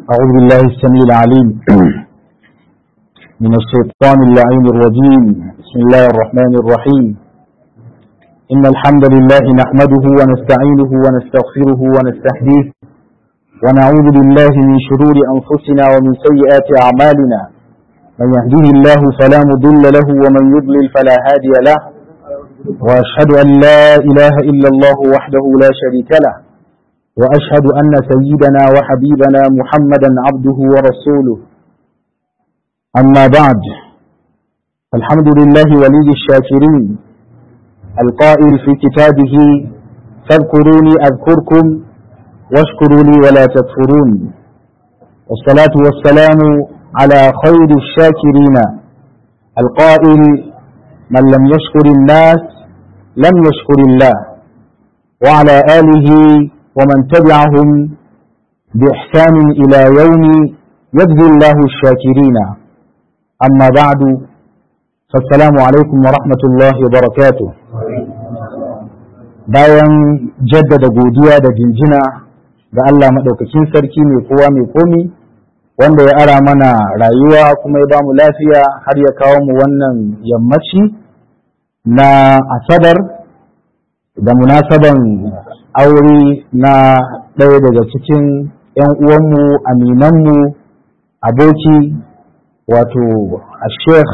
أعوذ بالله السميع العليم من الشيطان اللعين الرجيم بسم الله الرحمن الرحيم إن الحمد لله نحمده ونستعينه ونستغفره ونستهديه ونعوذ بالله من شرور أنفسنا ومن سيئات أعمالنا من يهديه الله فلا مضل له ومن يضلل فلا هادي له وأشهد أن لا إله إلا الله وحده لا شريك له وأشهد أن سيدنا وحبيبنا محمدا عبده ورسوله أما بعد الحمد لله ولي الشاكرين القائل في كتابه فاذكروني أذكركم واشكروا لي ولا تكفرون والصلاة والسلام على خير الشاكرين القائل من لم يشكر الناس لم يشكر الله وعلى آله ومن تبعهم بإحسان إلى يوم يجزي الله الشاكرين أما بعد فالسلام عليكم ورحمة الله وبركاته bayan jaddada godiya da jinjina ga Allah maɗaukakin sarki mai kowa mai komi wanda ya ara mana rayuwa kuma ya bamu lafiya har ya kawo mu wannan yammaci na asabar da munasaban aure na ɗaya daga cikin 'yan uwanmu aminanmu aboki wato a sheikh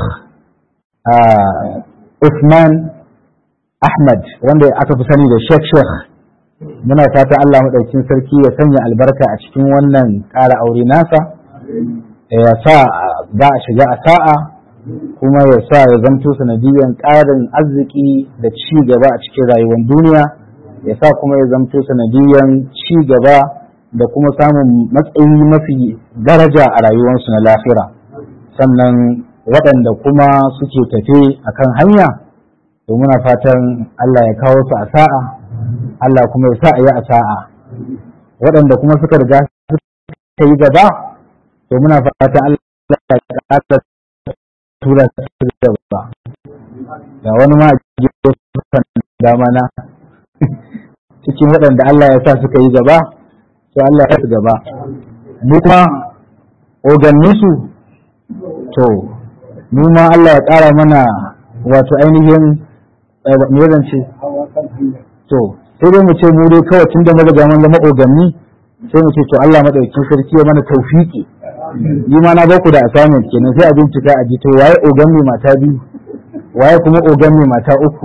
Uthman Ahmad wanda aka fi sani da sheikh sheikh muna fata Allah maɗaukin sarki ya sanya albarka a cikin wannan ƙara aure nasa ya sa za a shiga a sa'a kuma ya sa ya zamto sanadiyan ƙarin arziki da ci gaba a cikin rayuwar duniya ya sa kuma ya zamto sanadiyan ci gaba da kuma samun matsayi mafi daraja a rayuwarsu na lafira sannan waɗanda kuma suke tafe a kan hanya to muna fatan Allah ya kawo su a sa'a Allah kuma ya sa a yi a sa'a waɗanda kuma suka riga suka yi gaba to muna fatan Allah ya ƙasa tura su gaba ga wani ma a gefen dama na cikin waɗanda Allah ya sa suka yi gaba to Allah ya su gaba mu kuma oganninsu to mu ma Allah ya ƙara mana wato ainihin me zan ce to sai dai mu ce mu dai kawai tun da maza mun zama oganni sai mu ce to Allah madaukakin sarki ya mana tawfiki ni ma na baku da assignment kenan sai a bincika a ji to waye ogan mai mata biyu waye kuma ogan mai mata uku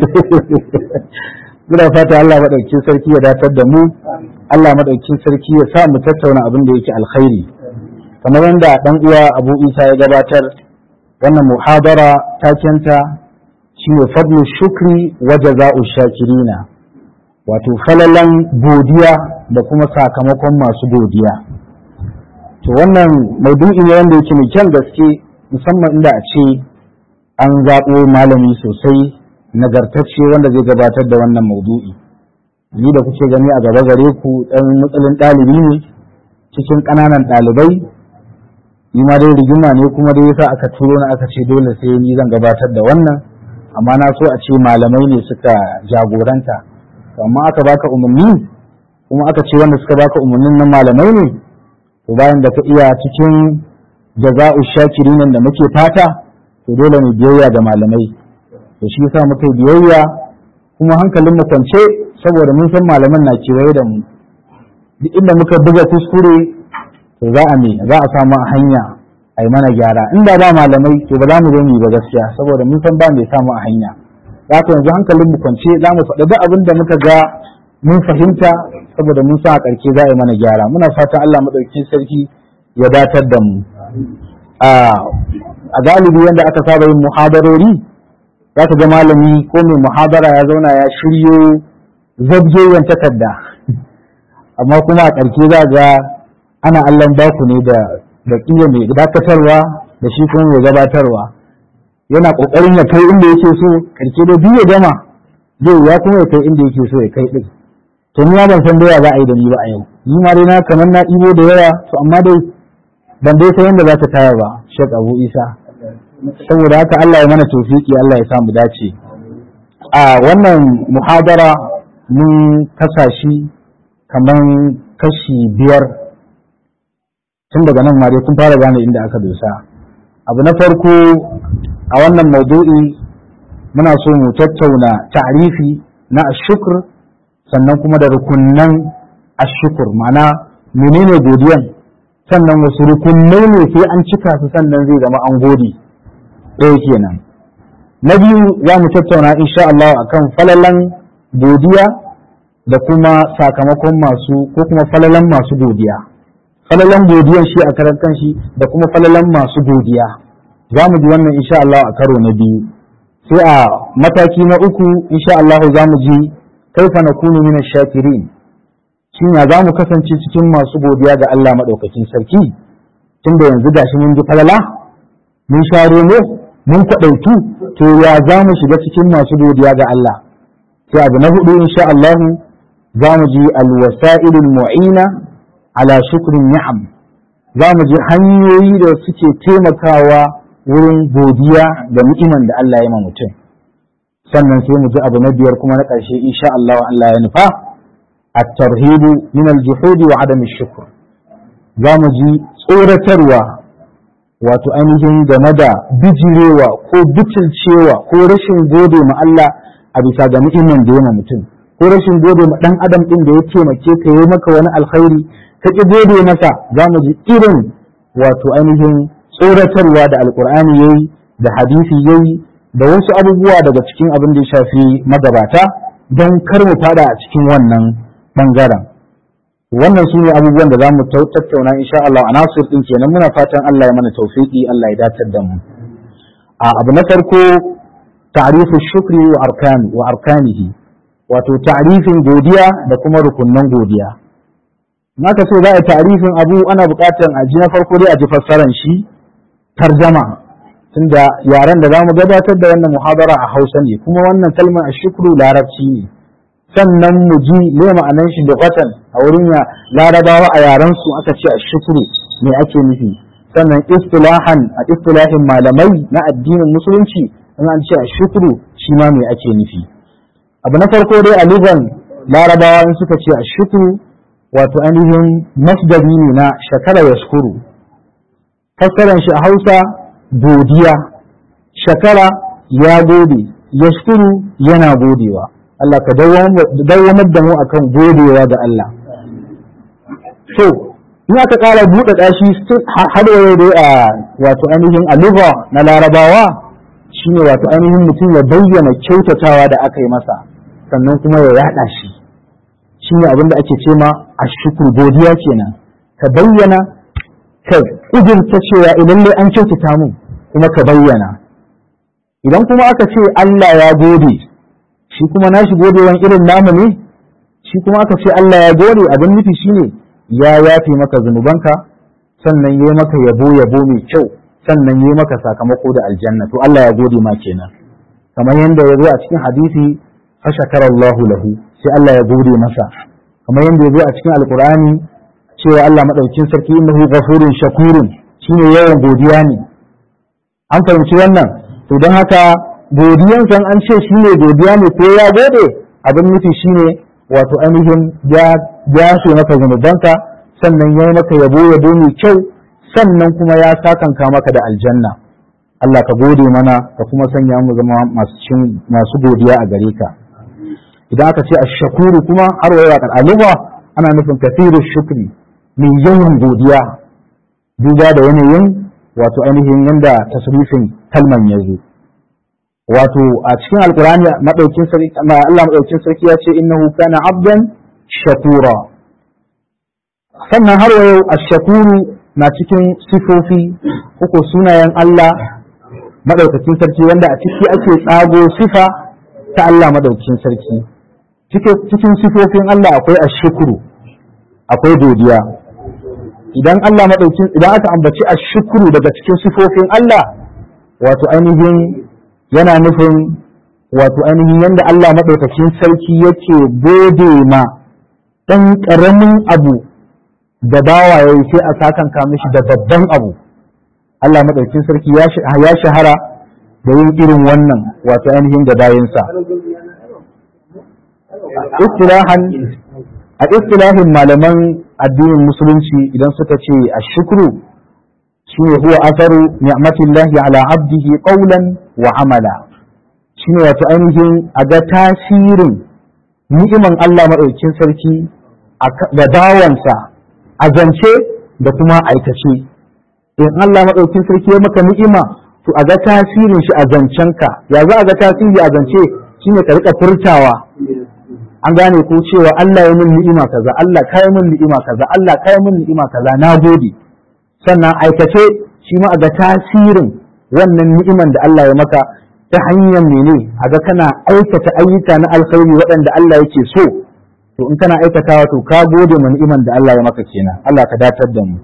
muna fata Allah madaukakin sarki ya datar da mu Allah madaukakin sarki ya sa mu tattauna abin da yake alkhairi kamar yadda dan uwa Abu Isa ya gabatar wannan muhabara takenta shine fadlu shukri wa jaza'u shakirina wato falalan godiya da kuma sakamakon masu godiya to wannan maudu'i ne wanda yake mai kyan gaske musamman inda a ce an zaɓo malami sosai nagartacce wanda zai gabatar da wannan maudu'i ni da kuke gani a gaba gare ku ɗan matsalin ɗalibi ne cikin ƙananan ɗalibai ni ma dai rigima ne kuma dai yasa aka turo na aka ce dole sai ni zan gabatar da wannan amma na so a ce malamai ne suka jagoranta amma aka baka umarni kuma aka ce wanda suka baka umarnin nan malamai ne to bayan da ka iya cikin jaza'u shakirin da muke fata to dole ne biyayya ga malamai to shi yasa muka yi biyayya kuma hankalin mu kwance saboda mun san malaman na kewaye da mu duk inda muka buga kuskure to za a me za a samu a hanya a yi mana gyara inda ba malamai to ba za mu zo mu ba gaskiya saboda mun san ba mai samu a hanya za ka yanzu hankalin mu kwance za mu faɗa duk abin da muka ga mun fahimta saboda mun sa a ƙarshe za a yi mana gyara muna fatan Allah maɗaukin sarki ya datar da mu a galibi yadda aka saba yin muhadarori za ka ga malami ko mai muhadara ya zauna ya shiryo zabjeyen takarda amma kuma a ƙarshe za ga ana allon baku ne da da ƙila mai dakatarwa da shi kuma mai gabatarwa yana ƙoƙarin ya kai inda yake so ƙarshe da biyu ya gama zai ya kuma ya kai inda yake so ya kai ɗin to ni ma ban san doya za a yi da ni ba a yau ni ma dai na kamar na ɗibo da yawa to amma dai ban dai san yadda za ta taya ba Sheikh Abu Isa saboda haka Allah ya mana tofiki Allah ya samu dace a wannan muhadara mun kasa shi kamar kashi biyar tun daga nan ma dai kun fara gane inda aka dosa abu na farko a wannan maudu'i muna so mu tattauna ta'rifi na ashukr sannan kuma da rukunnan ashukr ma'ana menene godiyan sannan wasu rukunnai ne sai an cika su sannan zai zama an gode ɗaya kenan na biyu za mu tattauna insha Allah akan falalan godiya da kuma sakamakon masu ko kuma falalan masu godiya falalan godiyan shi a karan kanshi da kuma falalan masu godiya za mu ji wannan insha Allah a karo na biyu sai a mataki na uku insha Allah za mu ji kaifa nakunu min shakirin shin ya za mu kasance cikin masu godiya ga Allah madaukakin sarki tunda yanzu gashi mun ji falala mun share mu mun kwaɗaitu to ya za mu shiga cikin masu godiya ga Allah sai abu na hudu insha Allah za mu ji alwasa'ilul mu'ina ala shukrin ni'am za mu ji hanyoyi da suke taimakawa wurin godiya da ni'iman da Allah ya ma mutum sannan sai mu ji abu na biyar kuma na ƙarshe insha Allah Allah ya nufa at-tarhib min al-juhud wa adam ash-shukr za mu ji tsoratarwa wato ainihin game da bijirewa ko butulcewa ko rashin gode ma Allah a bisa ga ni'iman da ya ma mutum ko rashin gode ma dan adam din da ya taimake ka yi maka wani alkhairi ka ki gode masa za mu ji irin wato ainihin tsoratarwa da alkur'ani yayi da hadisi yayi da wasu abubuwa daga cikin abin da ya shafi magabata don kar mu fada a cikin wannan bangaren wannan su ne abubuwan da za mu tattauna insha Allah a nasir din kenan muna fatan Allah ya mana tawfiki Allah ya datar da mu a abu na farko ta'rifu shukri wa arkani wa arkanihi wato ta'rifin godiya da kuma rukunnan godiya naka ce za a ta'rifin abu ana buƙatar a ji na farko dai a ji fassaran shi tarjama tunda yaren da zamu gabatar da wannan muhabara a Hausa ne kuma wannan kalmar ashukru larabci ne sannan mu ji me ma'anar shi da watan a wurin ya larabawa a yaren su aka ce ashukru me ake nufi sannan istilahan a istilahin malamai na addinin musulunci in an ce ashukru shi ma me ake nufi abu na farko dai a lugan larabawa in suka ce ashukru wato ainihin masdari ne na shakara yashkuru fassaran shi a Hausa godiya shakara ya gode yashkuru yana godewa Allah ka dawamar da mu akan godewa ga Allah so in aka ƙara buɗe ɗashi har yau dai a wato ainihin aluba na larabawa shine wato ainihin mutum ya bayyana kyautatawa da aka yi masa sannan kuma ya yaɗa shi shine abin da ake ce ma a shukur godiya kenan ka bayyana ka ƙudurta cewa idan an kyautata mun kuma ka bayyana idan kuma aka ce Allah ya gode shi kuma nashi godewan irin namu ne shi kuma aka ce Allah ya gode abin nufi shine ya yafe maka zunubanka sannan yayi maka yabo yabo mai kyau sannan yayi maka sakamako da aljanna to Allah ya gode ma kenan kamar yadda ya zo a cikin hadisi fashakara Allahu lahu sai Allah ya gode masa kamar yadda ya zo a cikin alqur'ani cewa Allah madaukin sarki innahu ghafurun shakurun shine yawan godiya ne an fahimci wannan to don haka godiyan san an ce shi ne godiya ne ko ya gode abin nufi shi ne wato ainihin ya so maka zunubanka sannan ya yi maka yabo yabo mai kyau sannan kuma ya sakanka maka da aljanna Allah ka gode mana ka kuma sanya mu zama masu godiya a gare ka idan aka ce ashakuru kuma har wa yaƙar aluba ana nufin kafiru shukri mai yawan godiya duba da yanayin wato ainihin yanda tasrifin kalman ya zo wato a cikin alkurani madaukin sarki Allah madaukin sarki ya ce innahu kana abdan shakura sannan har wa yau ash-shakuru na cikin sifofi uku sunayen Allah madaukakin sarki wanda a ciki ake tsago sifa ta Allah madaukakin sarki cikin sifofin Allah akwai ash-shukru akwai godiya idan Allah madaukin idan aka ambaci ash-shukru daga cikin sifofin Allah wato ainihin yana nufin wato ainihin yadda Allah maɗaukakin sarki yake gode ma ɗan ƙaramin abu da bawa ya yi sai a sakanka mishi da babban abu Allah maɗaukakin sarki ya shahara da yin irin wannan wato ainihin da bayansa a istilahin malaman addinin musulunci idan suka ce ashukru shine huwa asaru ni'matillahi ala abdihi qawlan wa amala shine wato ainihin a ga tasirin ni'iman Allah maɗaukin sarki da bawansa a zance da kuma aikace in Allah maɗaukin sarki ya maka ni'ima to a ga tasirin shi a zancenka ya za a ga tasiri a zance shine ka rika furtawa an gane ko cewa Allah ya min ni'ima kaza Allah kai min ni'ima kaza Allah kai min ni'ima kaza na gode sannan aikace shi ma a ga tasirin wannan ni'iman da Allah ya maka ta hanyar mene a ga kana aikata ayyuka na alkhairi waɗanda Allah yake so to in kana aikatawa to ka gode ma ni'iman da Allah ya maka kenan Allah ka datar da mu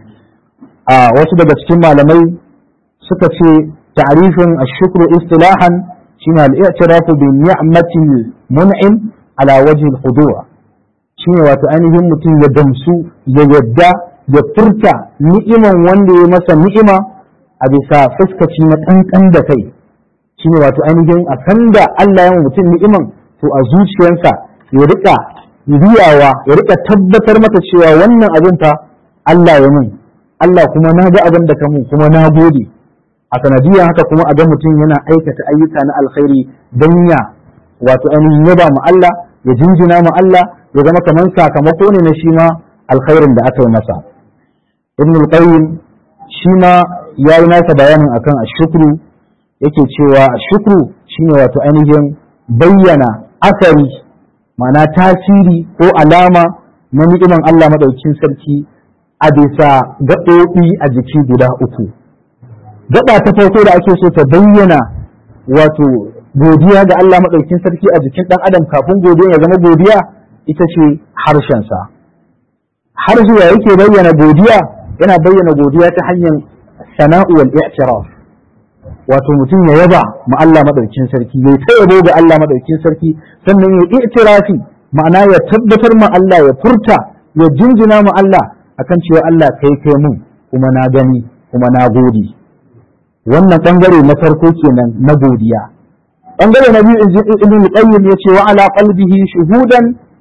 a wasu daga cikin malamai suka ce ta'rifin ash-shukru istilahan shine al-i'tirafu bi ni'matil mun'im ala wajhi al-khudu' shine wato ainihin mutum ya damsu ya yadda ya furta ni'iman wanda ya masa ni'ima a bisa fuskaci na kankan da kai shine wato ainihin a sanda Allah ya mutum ni'iman to a zuciyarsa ya rika riyawa ya rika tabbatar mata cewa wannan abin fa Allah ya mun Allah kuma na ga abin da ka mun kuma na gode a sanadiyar haka kuma a ga mutum yana aikata ayyuka na alkhairi don ya wato ainihin yaba mu Allah ya jinjina mu Allah ya zama kamar sakamako ne na shi ma alkhairin da aka yi masa ibn al-qayyim shi ma ya yi nasa bayanin akan ashukru yake cewa shukru shine wato ainihin bayyana asari ma'ana tasiri ko alama na ni'iman Allah madaukin sarki a bisa gaɓoɓi a jiki guda uku gaba ta farko da ake so ta bayyana wato godiya ga Allah madaukin sarki a jikin ɗan adam kafin godiya ya zama godiya ita ce harshensa harshe ya yake bayyana godiya yana bayyana godiya ta hanyar sana'u wal i'tiraf wato mutum ya yaba ma Allah madaukin sarki ya ta yabo ga Allah madaukin sarki sannan ya i'tirafi ma'ana ya tabbatar ma Allah ya furta ya jinjina ma Allah akan cewa Allah kai kai mun kuma na gani kuma na gode wannan bangare na farko kenan na godiya bangare na biyu ibn qayyim yace wa ala qalbihi shuhudan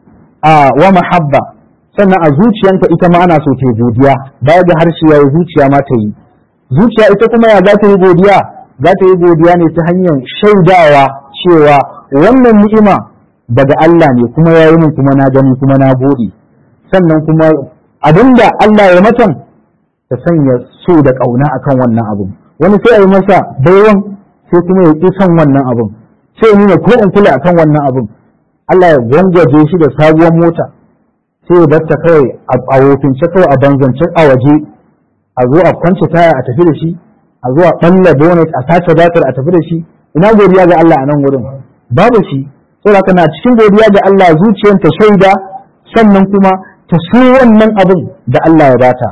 wa mahabba sannan a zuciyanka ita ma ana so ta godiya baya ga harshe ya zuciya ma ta yi zuciya ita kuma ya za ta yi godiya za ta yi godiya ne ta hanyar shaidawa cewa wannan ni'ima daga Allah ne kuma ya yi min kuma na gani kuma na gode sannan kuma abinda Allah ya matan ta sanya so da ƙauna akan wannan abin wani sai a yi masa baiwan sai kuma ya ƙi son wannan abin sai ya nuna ko in kula akan wannan abin Allah ya gwangwaje shi da sabuwar mota sai ya barta kawai a wofince kawai a banzance a waje a zo a kwance taya a tafi da shi a zuwa ɓalla bonnet a sace batar a tafi da shi ina godiya ga Allah a nan wurin babu shi saboda haka na cikin godiya ga Allah zuciyar ta shaida sannan kuma ta so wannan abin da Allah ya bata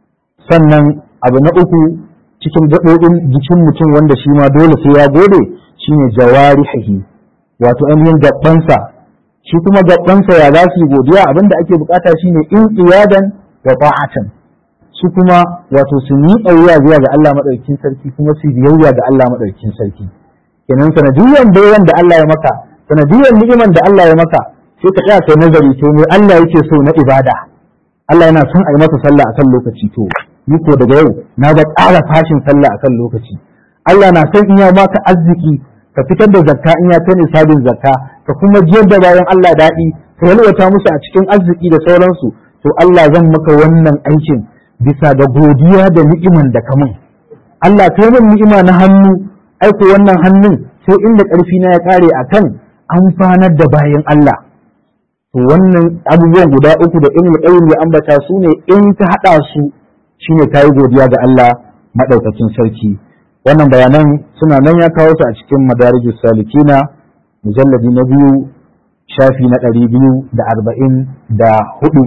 sannan abu na uku cikin gaɓoɓin jikin mutum wanda shi ma dole sai ya gode shine jawarihi wato ainihin gabansa shi kuma gabansa ya za su yi godiya abin da ake bukata shine in iyadan wa ta'atan su kuma wato su yi wuya zuwa ga Allah madaukakin sarki kuma su biyayya ga Allah madaukakin sarki kenan sanadiyan bayan da Allah ya maka sanadiyan ni'iman da Allah ya maka sai ka tsaya kai nazari to me Allah yake so na ibada Allah yana son a yi masa sallah akan lokaci to ni ko daga yau na ga ƙara fashin sallah akan lokaci Allah na son in ya maka arziki ka fitar da zakka in ya kai nisabin zakka ka kuma jiyar da bayan Allah daɗi ka yalwata musu a cikin arziki da sauransu to Allah zan maka wannan aikin bisa ga godiya da ni'iman da ka mun Allah kai min ni'ima na hannu aiko wannan hannun sai inda ƙarfi na ya ƙare akan amfanar da bayan Allah to wannan abubuwan guda uku da ilmi qayyim ya ambata su ne in ka hada su shine kai godiya ga Allah madaukakin sarki wannan bayanan suna nan ya kawo su a cikin madarijus salikina mujalladi na biyu shafi na ɗari biyu da arba'in da hudu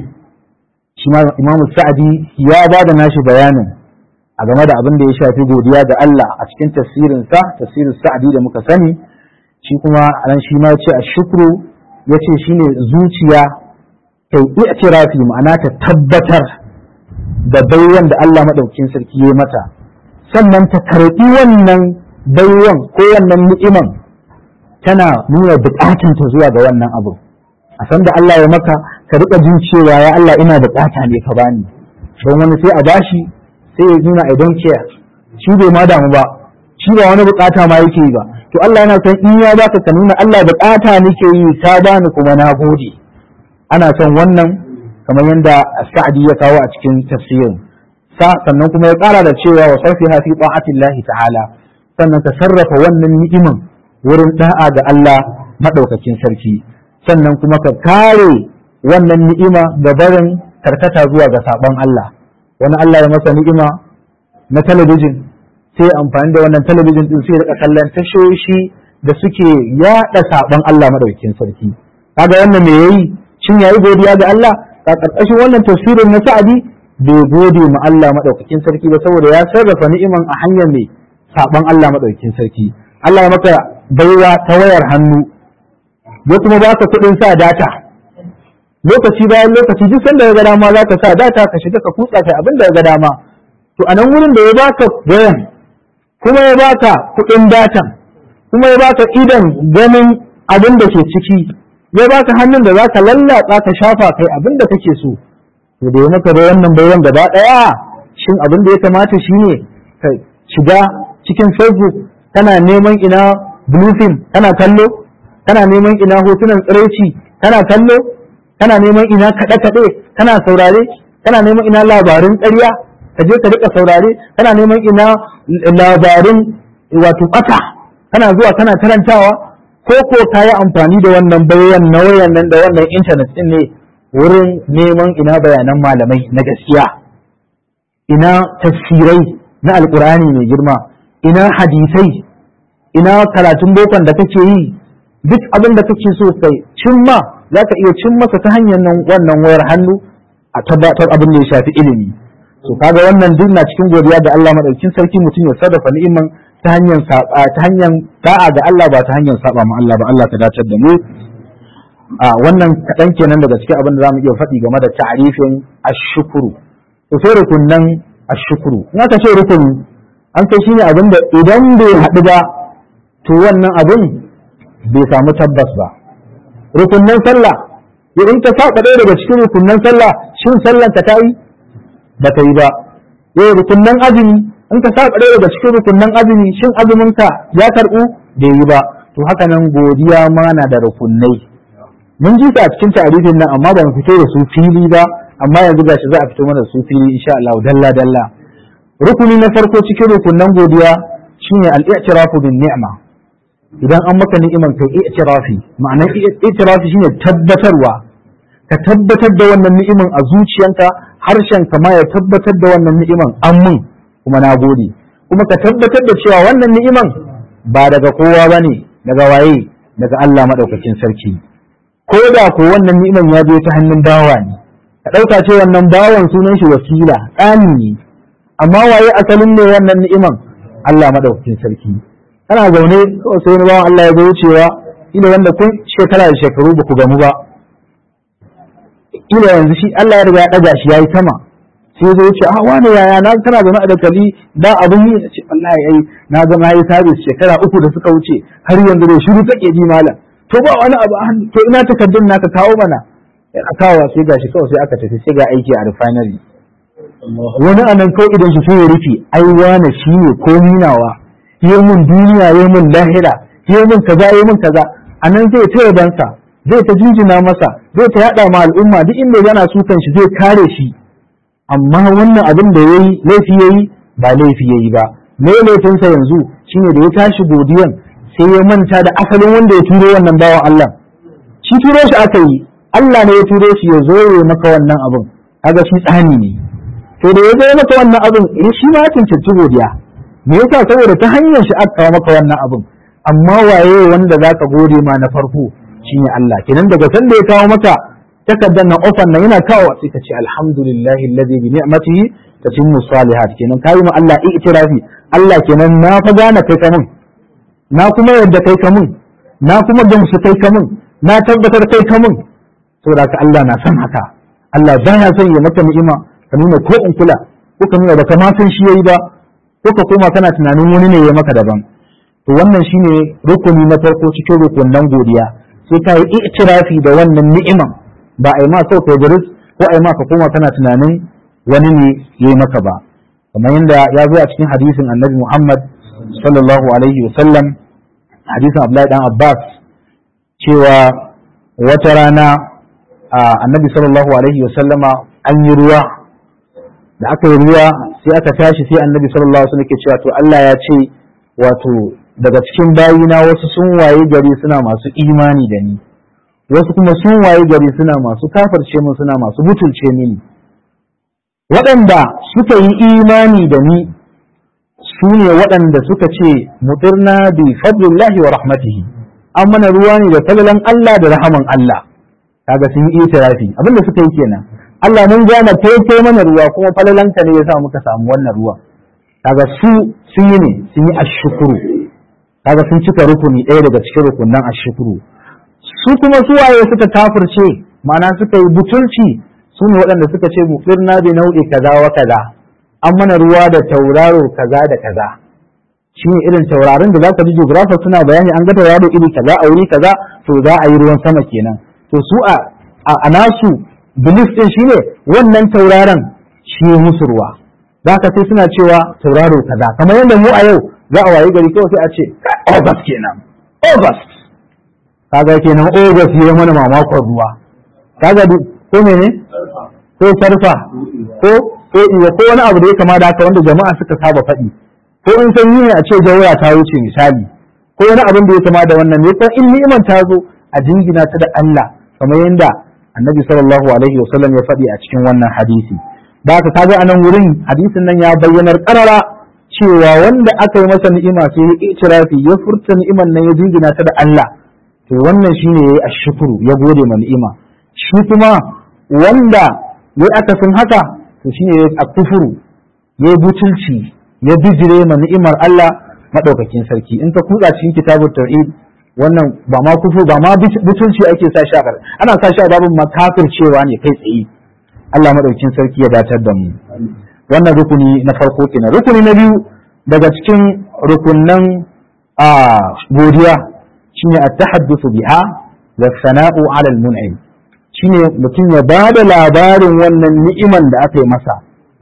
shi ma imamu sa'adi ya ba da nashi bayanin a game da abin da ya shafi godiya ga Allah a cikin tafsirinsa tafsirin sa'adi da muka sani shi kuma anan shi ma ce a shukru ya ce shi ne zuciya ta yi i'tirafi ma'ana ta tabbatar da baiwan da Allah maɗaukin sarki ya mata sannan ta karɓi wannan baiwan ko wannan ni'iman tana nuna buƙatanta zuwa ga wannan abu a san da Allah ya maka ka rika jin cewa ya Allah ina bukata ne ka bani don wani sai a bashi sai ya nuna I don't care shi bai ma damu ba shi ba wani bukata ma yake yi ba to Allah yana son in ya baka ka nuna Allah bukata nake yi ka bani kuma na gode ana son wannan kamar yadda Sa'di ya kawo a cikin tafsirin sa sannan kuma ya kara da cewa wa sarfiha fi ta'atillahi ta'ala sannan ka sarrafa wannan ni'iman wurin da'a ga Allah madaukakin sarki sannan kuma ka kare wannan ni'ima da barin karkata zuwa ga sabon Allah wani Allah ya masa ni'ima na talabijin sai amfani da wannan talabijin din sai rika kallon tashoshi da suke yada sabon Allah madaukakin sarki kaga wannan me yayi shin yayi godiya ga Allah a karkashin wannan tafsirin na Sa'adi bai gode ma Allah madaukakin sarki ba saboda ya sarrafa ni'iman a hanyar mai sabon Allah madaukakin sarki Allah ya maka baiwa ta wayar hannu ya kuma baka kuɗin sa data lokaci bayan lokaci duk sanda ya ga dama za ka sa data ka shiga ka kutsa kai abin da ya ga dama to a nan wurin da ya baka wayan kuma ya baka kuɗin datan kuma ya baka idan ganin abin da ke ciki ya baka hannun da za ka lallatsa ka shafa kai abin da kake so to da ya maka da wannan bayan gaba ɗaya shin abin da ya kamata shine ka shiga cikin facebook kana neman ina bluefin kana kallo kana neman ina hotunan tsiraici kana kallo kana neman ina kaɗe-kaɗe kana saurare kana neman ina labarin ƙarya ka je ka rika saurare kana neman ina labarin wato ɓata kana zuwa kana karantawa ko ko ka yi amfani da wannan bayan na wayan nan da wannan intanet ɗin ne wurin neman ina bayanan malamai na gaskiya ina tafsirai na alkur'ani mai girma ina hadisai ina karatun bokon da kake yi duk abin da kake so kai cimma za ka iya cin masa ta hanyar nan wannan wayar hannu a tabbatar abin da ya shafi ilimi so kaga wannan duk na cikin godiya da Allah madaukin sarki mutum ya sarrafa ni'iman ta hanyar saba ta hanyar da'a ga Allah ba ta hanyar saba ma Allah ba Allah ka dace da mu a wannan kaɗan kenan daga cikin abin da zamu iya faɗi game da ta'arifin ashukuru to sai rukunnan ashukuru in aka ce rukuni an kai shine abin da idan bai haɗu ba to wannan abin bai samu tabbas ba rukunnan sallah idan ka saba ɗaya daga cikin rukunnan sallah shin sallan ka ta yi ba ta yi ba eh rukunnan azumi in ka saba ɗaya daga cikin rukunnan azumi shin azumin ka ya karɓu bai yi ba to haka nan godiya ma na da rukunnai mun ji a cikin tarifin nan amma ba mu fito da su fili ba amma yanzu gashi za a fito mana da su fili insha Allah dalla dalla rukuni na farko cikin rukunnan godiya shine al-i'tirafu bin ni'ma idan an maka ni'iman kai i'tirafi ma'anar i'tirafi shine tabbatarwa ka tabbatar da wannan ni'iman a zuciyanka harshen ka ma ya tabbatar da wannan ni'iman an mun kuma na gode kuma ka tabbatar da cewa wannan ni'iman ba daga kowa bane daga waye daga Allah madaukakin sarki ko da ko wannan ni'iman ya zo ta hannun bawa ne ka ɗauka ce wannan bawan sunan shi wasila tsani ne amma waye asalin ne wannan ni'iman Allah madaukakin sarki ana zaune kawai sai wani bawan Allah ya zo wucewa ila wanda kun shekara da shekaru ba ku gamu ba ila yanzu shi Allah ya riga ya ɗaga shi yayi sama sai ya zo wuce a wani yaya na kana zaune a dakali da abun yi ce wallahi ai na ga na yi sabis shekara uku da suka wuce har yanzu da shiru take ji malam to ba wani abu a hannu to ina takardun naka kawo mana a kawo sai gashi kawai sai aka tafi sai ga aiki a refinery wani anan kawai idan shi sai ya rufe ai wane shi ne ko ninawa yi mun duniya yi mun lahira yi mun kaza yi mun kaza anan zai ta yabansa zai ta jinjina masa zai ta yada ma al'umma duk inda yana sukan shi zai kare shi amma wannan abin da yayi laifi yayi ba laifi yayi ba me laifinsa yanzu shine da ya tashi godiyan sai ya manta da asalin wanda ya turo wannan bawan Allah shi turo shi aka yi Allah ne ya turo shi ya zo ya maka wannan abin kaga shi tsani ne to da ya zo ya maka wannan abin eh shi ma ya cancanci godiya me yasa saboda ta hanyar shi aka maka wannan abin amma waye wanda zaka gode ma na farko shine Allah kenan daga san da ya kawo maka takardar nan ofan nan yana kawo sai ka ce alhamdulillahi alladhi bi ni'matihi tatimmu salihat kenan kayi ma Allah i'tirafi Allah kenan na fa gane kai kamun na kuma yadda kai ka mun na kuma gamsu kai ka mun na tabbatar kai ka mun saboda ka Allah na san haka Allah ba ya son ya maka ni'ima ka nuna ko in kula ko ka nuna baka ma san shi yayi ba ko ka koma kana tunanin wani ne ya maka daban to wannan shine rukuni na farko cikin rukunan godiya sai ka yi i'tirafi da wannan ni'iman ba a yi ma sau kai biris ko a yi ma ka koma kana tunanin wani ne ya yi maka ba kamar yadda ya zo a cikin hadisin annabi Muhammad sallallahu alaihi wa sallam hadisin Abdullahi dan Abbas cewa wata rana annabi sallallahu alaihi wa sallama an yi ruwa da aka yi ruwa sai aka tashi sai annabi sallallahu alaihi wa sallam ke cewa to Allah ya ce wato daga cikin bayina wasu sun waye gari suna masu imani da ni wasu kuma sun waye gari suna masu kafarce min suna masu butulce mini waɗanda suka yi imani da ni su ne waɗanda suka ce mutirna bi fadlillahi wa rahmatihi an mana ruwa ne da falalan Allah da rahaman Allah kaga sun yi itirafi abinda suka yi kenan Allah mun gane kai mana ruwa kuma falalanka ne yasa muka samu wannan ruwa kaga su sun yi ne sun yi ashukuru kaga sun cika rukuni ɗaya daga cikin rukunan ashukuru su kuma su waye suka kafirce ma'ana suka yi butulci su ne waɗanda suka ce mufirna bi nau'i kaza wa kaza an mana ruwa da tauraro kaza da kaza shi ne irin taurarin da zaka ji geographer suna bayani an ga tauraro iri kaza a wuri kaza to za a yi ruwan sama kenan to su a a nasu belief din shine wannan tauraron shi musu ruwa za ka sai suna cewa tauraro kaza kamar yadda mu a yau za a wayi gari kawai sai a ce August kenan August kaga kenan August ya mana mamakon ruwa kaga ko mene ko sarfa ko ko iya ko wani abu da ya kama da haka wanda jama'a suka saba faɗi ko in sanyi ne a ce jawara ta wuce misali ko wani abin da ya kama da wannan ne ko in ni'imar ta zo a jingina ta da Allah kamar yadda Annabi sallallahu alaihi wasallam ya faɗi a cikin wannan hadisi da haka kaga anan wurin hadisin nan ya bayyanar karara cewa wanda aka yi masa ni'ima sai ya itirafi ya furta ni'iman nan ya jingina ta da Allah to wannan shine yayi ashkuru ya gode ma ni'ima shi kuma wanda ya aka sun haka to shine yayi akufuru ya butulci ya bijire ma ni'imar Allah madaukakin sarki in ka kutsa cikin kitabut tauhid wannan ba ma kufu ba ma butulci ake sa shi a ana sa shi a babin makafircewa ne kai tsaye Allah maɗaukin sarki ya datar da mu wannan rukuni na farko kenan rukuni na biyu daga cikin rukunnan a godiya shine at-tahaddathu biha wa sana'u 'ala al-mun'im shine mutum ya ba da labarin wannan ni'iman da aka yi masa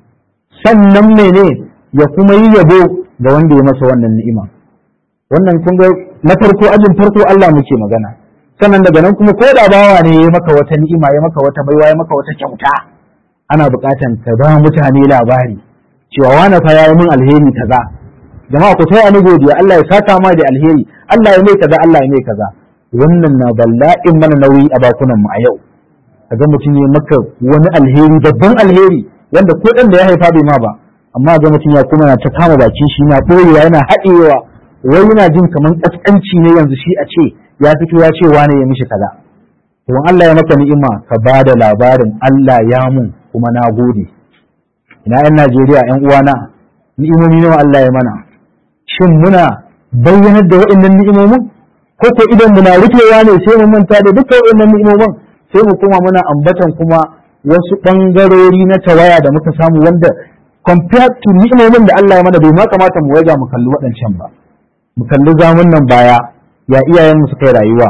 sannan mene ya kuma yi yabo ga wanda ya masa wannan ni'ima wannan kun ga na farko ajin farko Allah muke magana sannan daga nan kuma ko da bawa ne ya maka wata ni'ima ya maka wata baiwa ya maka wata kyauta ana buƙatan ka ba mutane labari cewa wani fa ya yi min alheri kaza jama'a ku taya ni godiya Allah ya saka ma da alheri Allah ya mai kaza Allah ya mai kaza wannan na bala'in mana nauyi a bakunan mu a yau kaga mutum ya maka wani alheri babban alheri wanda ko dan da ya haifa bai ma ba amma ga mutum ya kuma na ta kama bakin shi na ɓoyewa yana haɗewa wai yana jin kamar ƙasƙanci ne yanzu shi a ce ya fito ya ce wane ya mishi kaza to Allah ya maka ni'ima ka ba da labarin Allah ya mun kuma na gode ina yan Najeriya yan uwana ni'imomi nawa Allah ya mana shin muna bayyanar da waɗannan ni'imomin ko ko idan muna rufewa ne sai mu manta da duka waɗannan ni'imomin sai mu kuma muna ambatan kuma wasu ɓangarori na tawaya da muka samu wanda compared to ni'imomin da Allah ya mana bai ma kamata mu waja mu kalli waɗancan ba mu kalli zamun nan baya ya iyayenmu suka yi rayuwa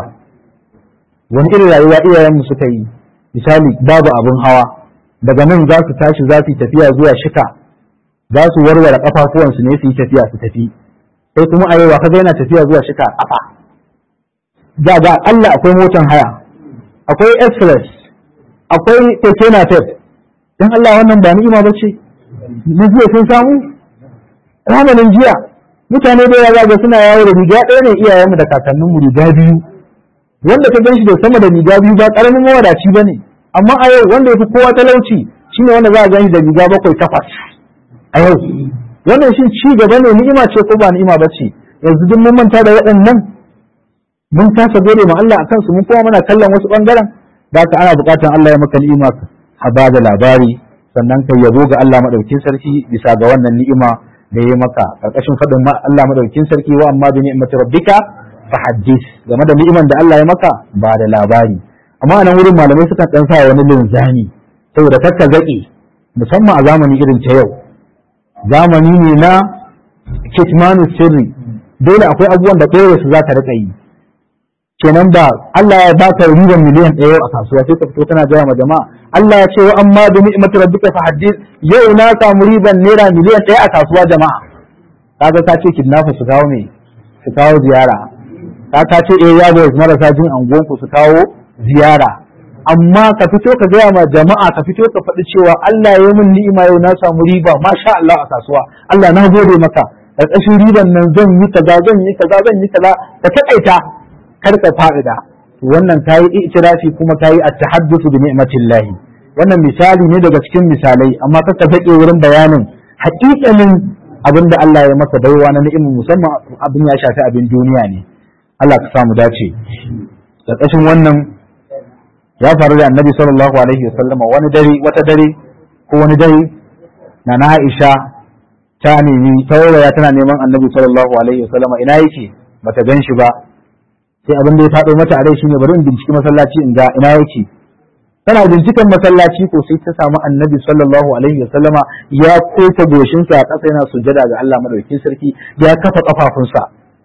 wani irin rayuwa iyayenmu suka yi misali babu abin hawa daga nan za su tashi za su yi tafiya zuwa shika za su warware kafafuwansu ne su yi tafiya su tafi sai kuma a yau kaga yana tafiya zuwa shika a kafa da ga Allah akwai motan haya akwai express akwai keke napep dan Allah wannan ba ni'ima bace na jiya sun samu ramanin jiya mutane da yawa ga suna yawo da riga ɗaya ne iyayenmu da kakanninmu riga biyu wanda ka gan shi da sama da riga biyu ba ƙaramin mawadaci ba ne amma a yau wanda ya fi kowa talauci shine wanda za a gan shi da riga bakwai takwas a yau wannan shi ci gaba ne ni'ima ce ko ba ni'ima ba ce yanzu duk mun manta da waɗannan mun kasa gode ma Allah akan su mun kuma muna kallon wasu ɓangaren da ka ana buƙatar Allah ya maka ni'ima ka ba da labari sannan ka yabo ga Allah madaukin sarki bisa ga wannan ni'ima da ya maka karkashin faɗin Allah madaukin sarki wa amma bi ni'mati rabbika fa haddis game da ni'iman da Allah ya maka ba da labari amma a nan wurin malamai sukan dan sa wani linzami saboda kakka zaƙi musamman a zamani irin ta yau zamani ne na kitmanu sirri dole akwai abubuwan da ɗaya su za ka riƙa yi kenan ba Allah ya baka riban miliyan ɗaya a kasuwa sai ka fito kana gaya ma jama'a Allah ya ce wa amma bi ni'mati rabbika fa haddith yau na samu riban naira miliyan ɗaya a kasuwa jama'a kaga ka ce kidnapper su kawo me su kawo ziyara ka ka ce eh ya marasa jin anguwan ku su kawo ziyara amma ka fito ka gaya ma jama'a ka fito ka faɗi cewa Allah ya yi min ni'ima yau na samu riba masha Allah a kasuwa Allah na gode maka ƙarƙashin riban nan zan yi kaza zan yi kaza zan yi kaza ka taƙaita kar ka fa'ida wannan kayi itirafi kuma kayi at-tahaddathu bi ni'matillah wannan misali ne daga cikin misalai amma ka zake wurin bayanin haƙiƙanin abin da Allah ya maka baiwa na ni'imin musamman abin ya shafi abin duniya ne Allah ka samu dace ƙarƙashin wannan ya faru da annabi sallallahu alaihi wasallama wani dare wata dare ko wani dare na na Aisha ta nemi tauraya tana neman annabi sallallahu alaihi wasallama ina yake bata gan shi ba sai abin da ya faɗo mata a rai shine bari in binciki masallaci in ga ina yake tana binciken masallaci ko sai ta samu annabi sallallahu alaihi wasallama ya kota goshinsa a ƙasa yana sujjada ga Allah madaukakin sarki ya kafa kafafunsa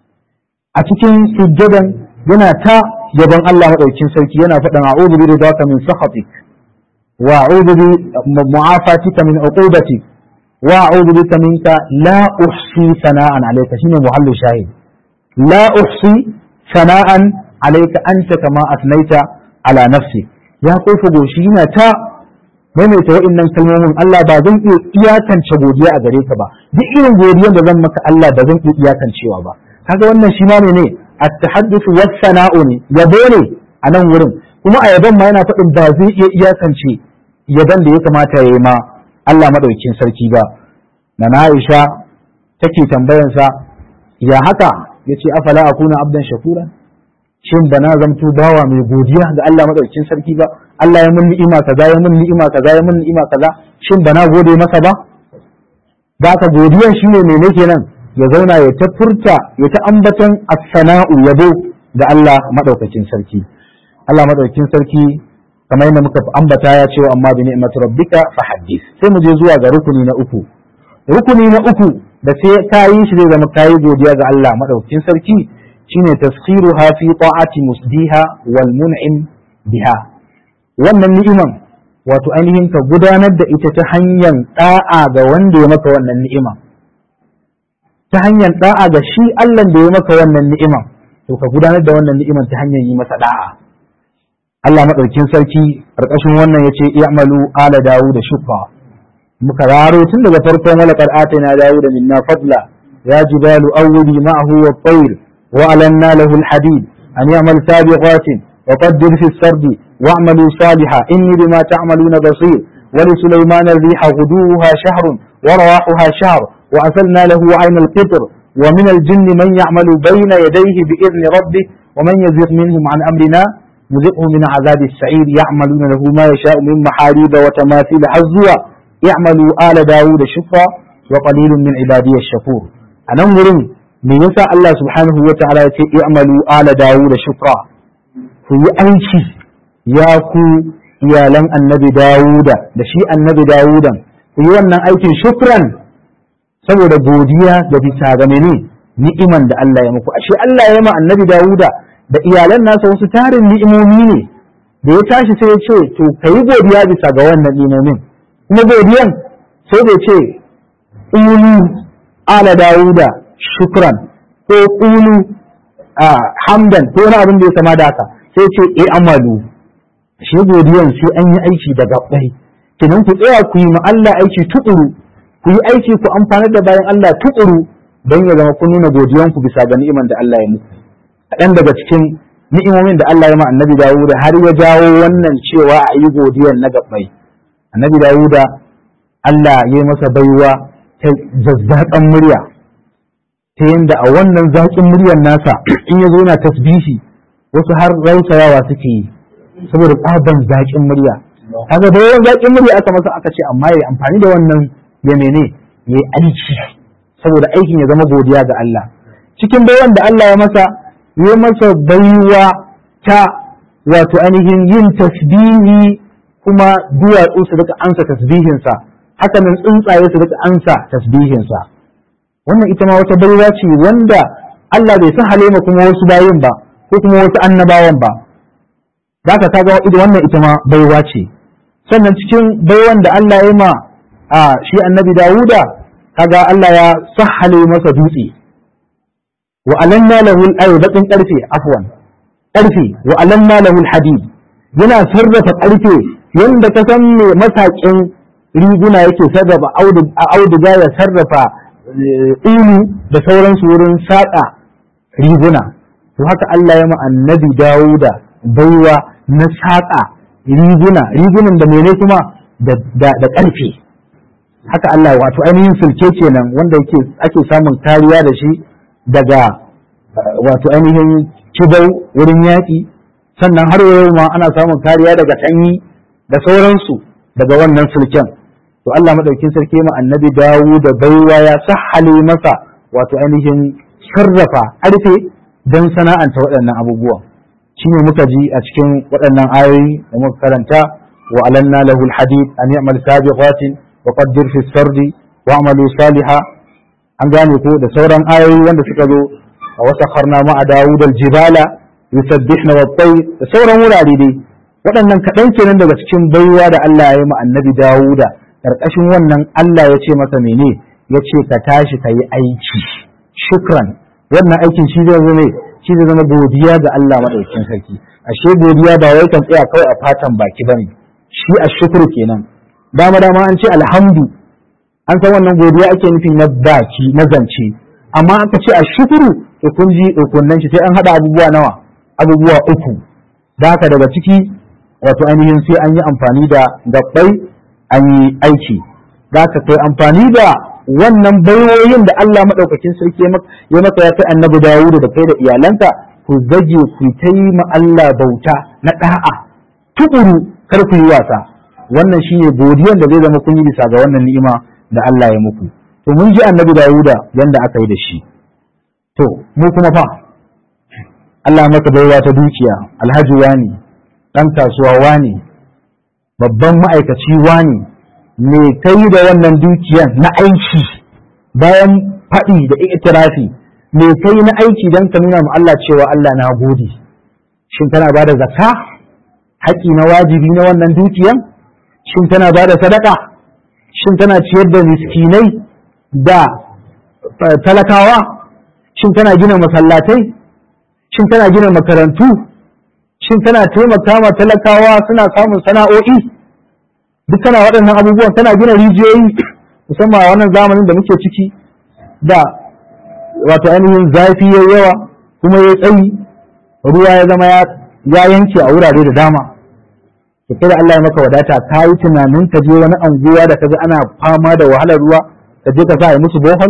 a cikin sujjadan yana ta yaban Allah madaukakin sarki yana faɗin a'udhu bi ridaka min sakhatik wa a'udhu bi mu'afatika min uqubatik wa a'udhu bika minka la uhsi sana'an alayka shine muhallu shahid la uhsi sana'an alayka anta kama asnaita ala nafsi ya kofa goshi yana ta maimaita wa'annan kalmomin Allah ba zan iya iyakance godiya a gare ka ba duk irin godiyar da zan maka Allah ba zan iya iyakancewa ba kaga wannan shi ma ne at-tahadduth was sana'u ne yabo ne a nan wurin kuma a yabon ma yana faɗin ba zai iya iyakance yabon da ya kamata ya yi ma Allah madaukakin sarki ba na Aisha take tambayansa ya haka yace afala akuna abdan shakura shin bana zamto bawa mai godiya ga Allah madaukakin sarki ba Allah ya mun ni'ima kaza ya mun ni'ima kaza ya mun ni'ima kaza shin bana gode masa ba da ka godiyan shine mene kenan ya zauna ya ta furta ya ta ambaton as-sana'u yabo ga Allah madaukakin sarki Allah madaukakin sarki kamar yadda muka ambata ya ce amma bi ni'mati rabbika fa haddith sai mu je zuwa ga rukuni na uku rukuni na uku da sai kayi shi zai zama kayi godiya ga Allah madaukakin sarki shine taskhiruha fi ta'ati musdiha wal mun'im biha wannan ni'iman wato ainihin ka gudanar da ita ta hanyar da'a ga wanda ya maka wannan ni'ima ta hanyar da'a ga shi Allah da ya maka wannan ni'iman to ka gudanar da wannan ni'iman ta hanyar yi masa da'a Allah madaukin sarki karkashin wannan yace i'malu ala dawu da shukra muka raro tun daga farkon wala qad atina dawu da minna fadla ya jibalu awwili ma'ahu wa tayr wa alanna lahu al-hadid an ya'mal sabiqatin وقدر في السرد واعملوا صالحا إني بما تعملون بصير ولسليمان الريح غدوها شهر ورواحها شهر وأسلنا له عين القطر ومن الجن من يعمل بين يديه بإذن ربه ومن يزغ منهم عن أمرنا نذقه من عذاب السعير يعملون له ما يشاء من محاريب وتماثيل حزوا يعملوا آل داود شكرا وقليل من عبادي الشكور أنا مرن من يسأل الله سبحانه وتعالى يعملوا آل داود شكرا ku yi aiki ya ku iyalan annabi Dawuda da shi annabi Dawudan ku yi wannan aikin shukran saboda godiya da bisa ga mene ni'iman da Allah ya muku ashe Allah ya ma annabi Dawuda da iyalan nasa wasu tarin ni'imomi ne da ya tashi sai ya ce to kayi godiya bisa ga wannan ni'imomin kuma godiyan sai da ce ulu ala Dawuda shukran ko ulu hamdan ko wani abin da ya kama da haka sai ce e amalu shi godiyan sai an yi aiki da gabbai kinan ku tsaya ku yi ma Allah aiki tukuru ku yi aiki ku amfanar da bayan Allah tukuru don ya zama kun nuna godiyan ku bisa ga ni'iman da Allah ya muku kaɗan daga cikin ni'imomin da Allah ya ma annabi Dawuda har ya jawo wannan cewa a yi godiyan na gabbai annabi Dawuda Allah ya yi masa baiwa ta zazzaƙan murya ta yadda a wannan zaƙin muryar nasa in ya zo na tasbihi wasu har rausayawa suke yi saboda tsaban zaƙin murya kaga da yawan zaƙin murya aka masa aka ce amma ya amfani da wannan ya mene ya aiki saboda aikin ya zama godiya ga Allah cikin baiwan da Allah ya masa ya masa baiwa ta wato ainihin yin tasbihi kuma duwatsu su rika ansa tasbihinsa haka nan tsuntsaye su rika ansa tasbihinsa wannan ita ma wata baiwa ce wanda Allah bai san halima kuma wasu bayin ba ko kuma wasu annabawan ba zaka kaga idan wannan ita ma baiwa ce sannan cikin baiwan da Allah ya ma a shi annabi Dawuda kaga Allah ya sahale masa dutse wa alanna lahu al-aydatin karfe afwan karfe wa alanna lahu al-hadid yana sarrafa karfe yanda ka san me masakin riguna yake sarrafa auduga ya sarrafa ulu da sauransu wurin saƙa riguna to haka Allah ya ma annabi Dawuda baiwa na saƙa riguna rigunan da mene kuma da ƙarfe haka Allah wato ainihin sulke kenan wanda yake ake samun kariya da shi daga wato ainihin kibau wurin yaƙi sannan har yau ma ana samun kariya daga sanyi da sauransu daga wannan sulken to Allah madaukin sarki ma annabi dawo da baiwa ya sahale masa wato ainihin sarrafa ƙarfe don sana'anta waɗannan abubuwan shine muka ji a cikin waɗannan ayoyi da muka karanta wa alanna lahu alhadid an ya'mal sabiqatin wa qaddir fi sardi wa amalu saliha an gane ko da sauran ayoyi wanda suka zo a wasakharna ma'a dawud aljibala yusabbihna wat tayr da sauran wurare dai waɗannan kaɗan kenan daga cikin baiwa da Allah ya yi ma annabi Dawuda ƙarƙashin wannan Allah ya ce masa mene ya ce ka tashi ka yi aiki shukran wannan aikin shi zai zama shi zai zama godiya ga Allah maɗaukin sarki ashe godiya ba wai kan tsaya kawai a fatan baki bane shi a shukru kenan dama dama an ce alhamdu an san wannan godiya ake nufi na baki na zance amma aka ce a shukuru to kun ji ukunnan shi sai an haɗa abubuwa nawa abubuwa uku da haka daga ciki wato ainihin sai an yi amfani da gabbai an yi aiki za ka kai amfani da wannan baiwoyin da Allah maɗaukakin sarki ya maka ya kai annabi Dawudu da kai da iyalanka ku zage ku ta yi ma Allah bauta na ɗa'a tukuru kar ku yi wasa wannan shine godiyan da zai zama kun yi bisa ga wannan ni'ima da Allah ya muku to mun ji annabi Dawuda yanda aka yi da shi to mu kuma fa Allah maka baiwa ta dukiya alhaji wani ɗan kasuwa wani babban ma'aikaci wani me kai da wannan dukiyan na aiki bayan faɗi da itirafi me kai na aiki don ka nuna ma Allah cewa Allah na gode shin kana ba da zakka haƙi na wajibi na wannan dukiyan shin tana ba da sadaka shin tana ciyar da miskinai da talakawa shin tana gina masallatai shin tana gina makarantu shin tana taimaka ma talakawa suna samun sana'o'i duk tana waɗannan abubuwan tana gina rijiyoyi musamman a wannan zamanin da muke ciki da wato ainihin zafi ya yawa kuma ya tsayi ruwa ya zama ya yanke a wurare da dama to kai da Allah ya maka wadata ka yi tunanin ka je wani anguwa da ka ga ana fama da wahalar ruwa ka je ka sa a musu bohol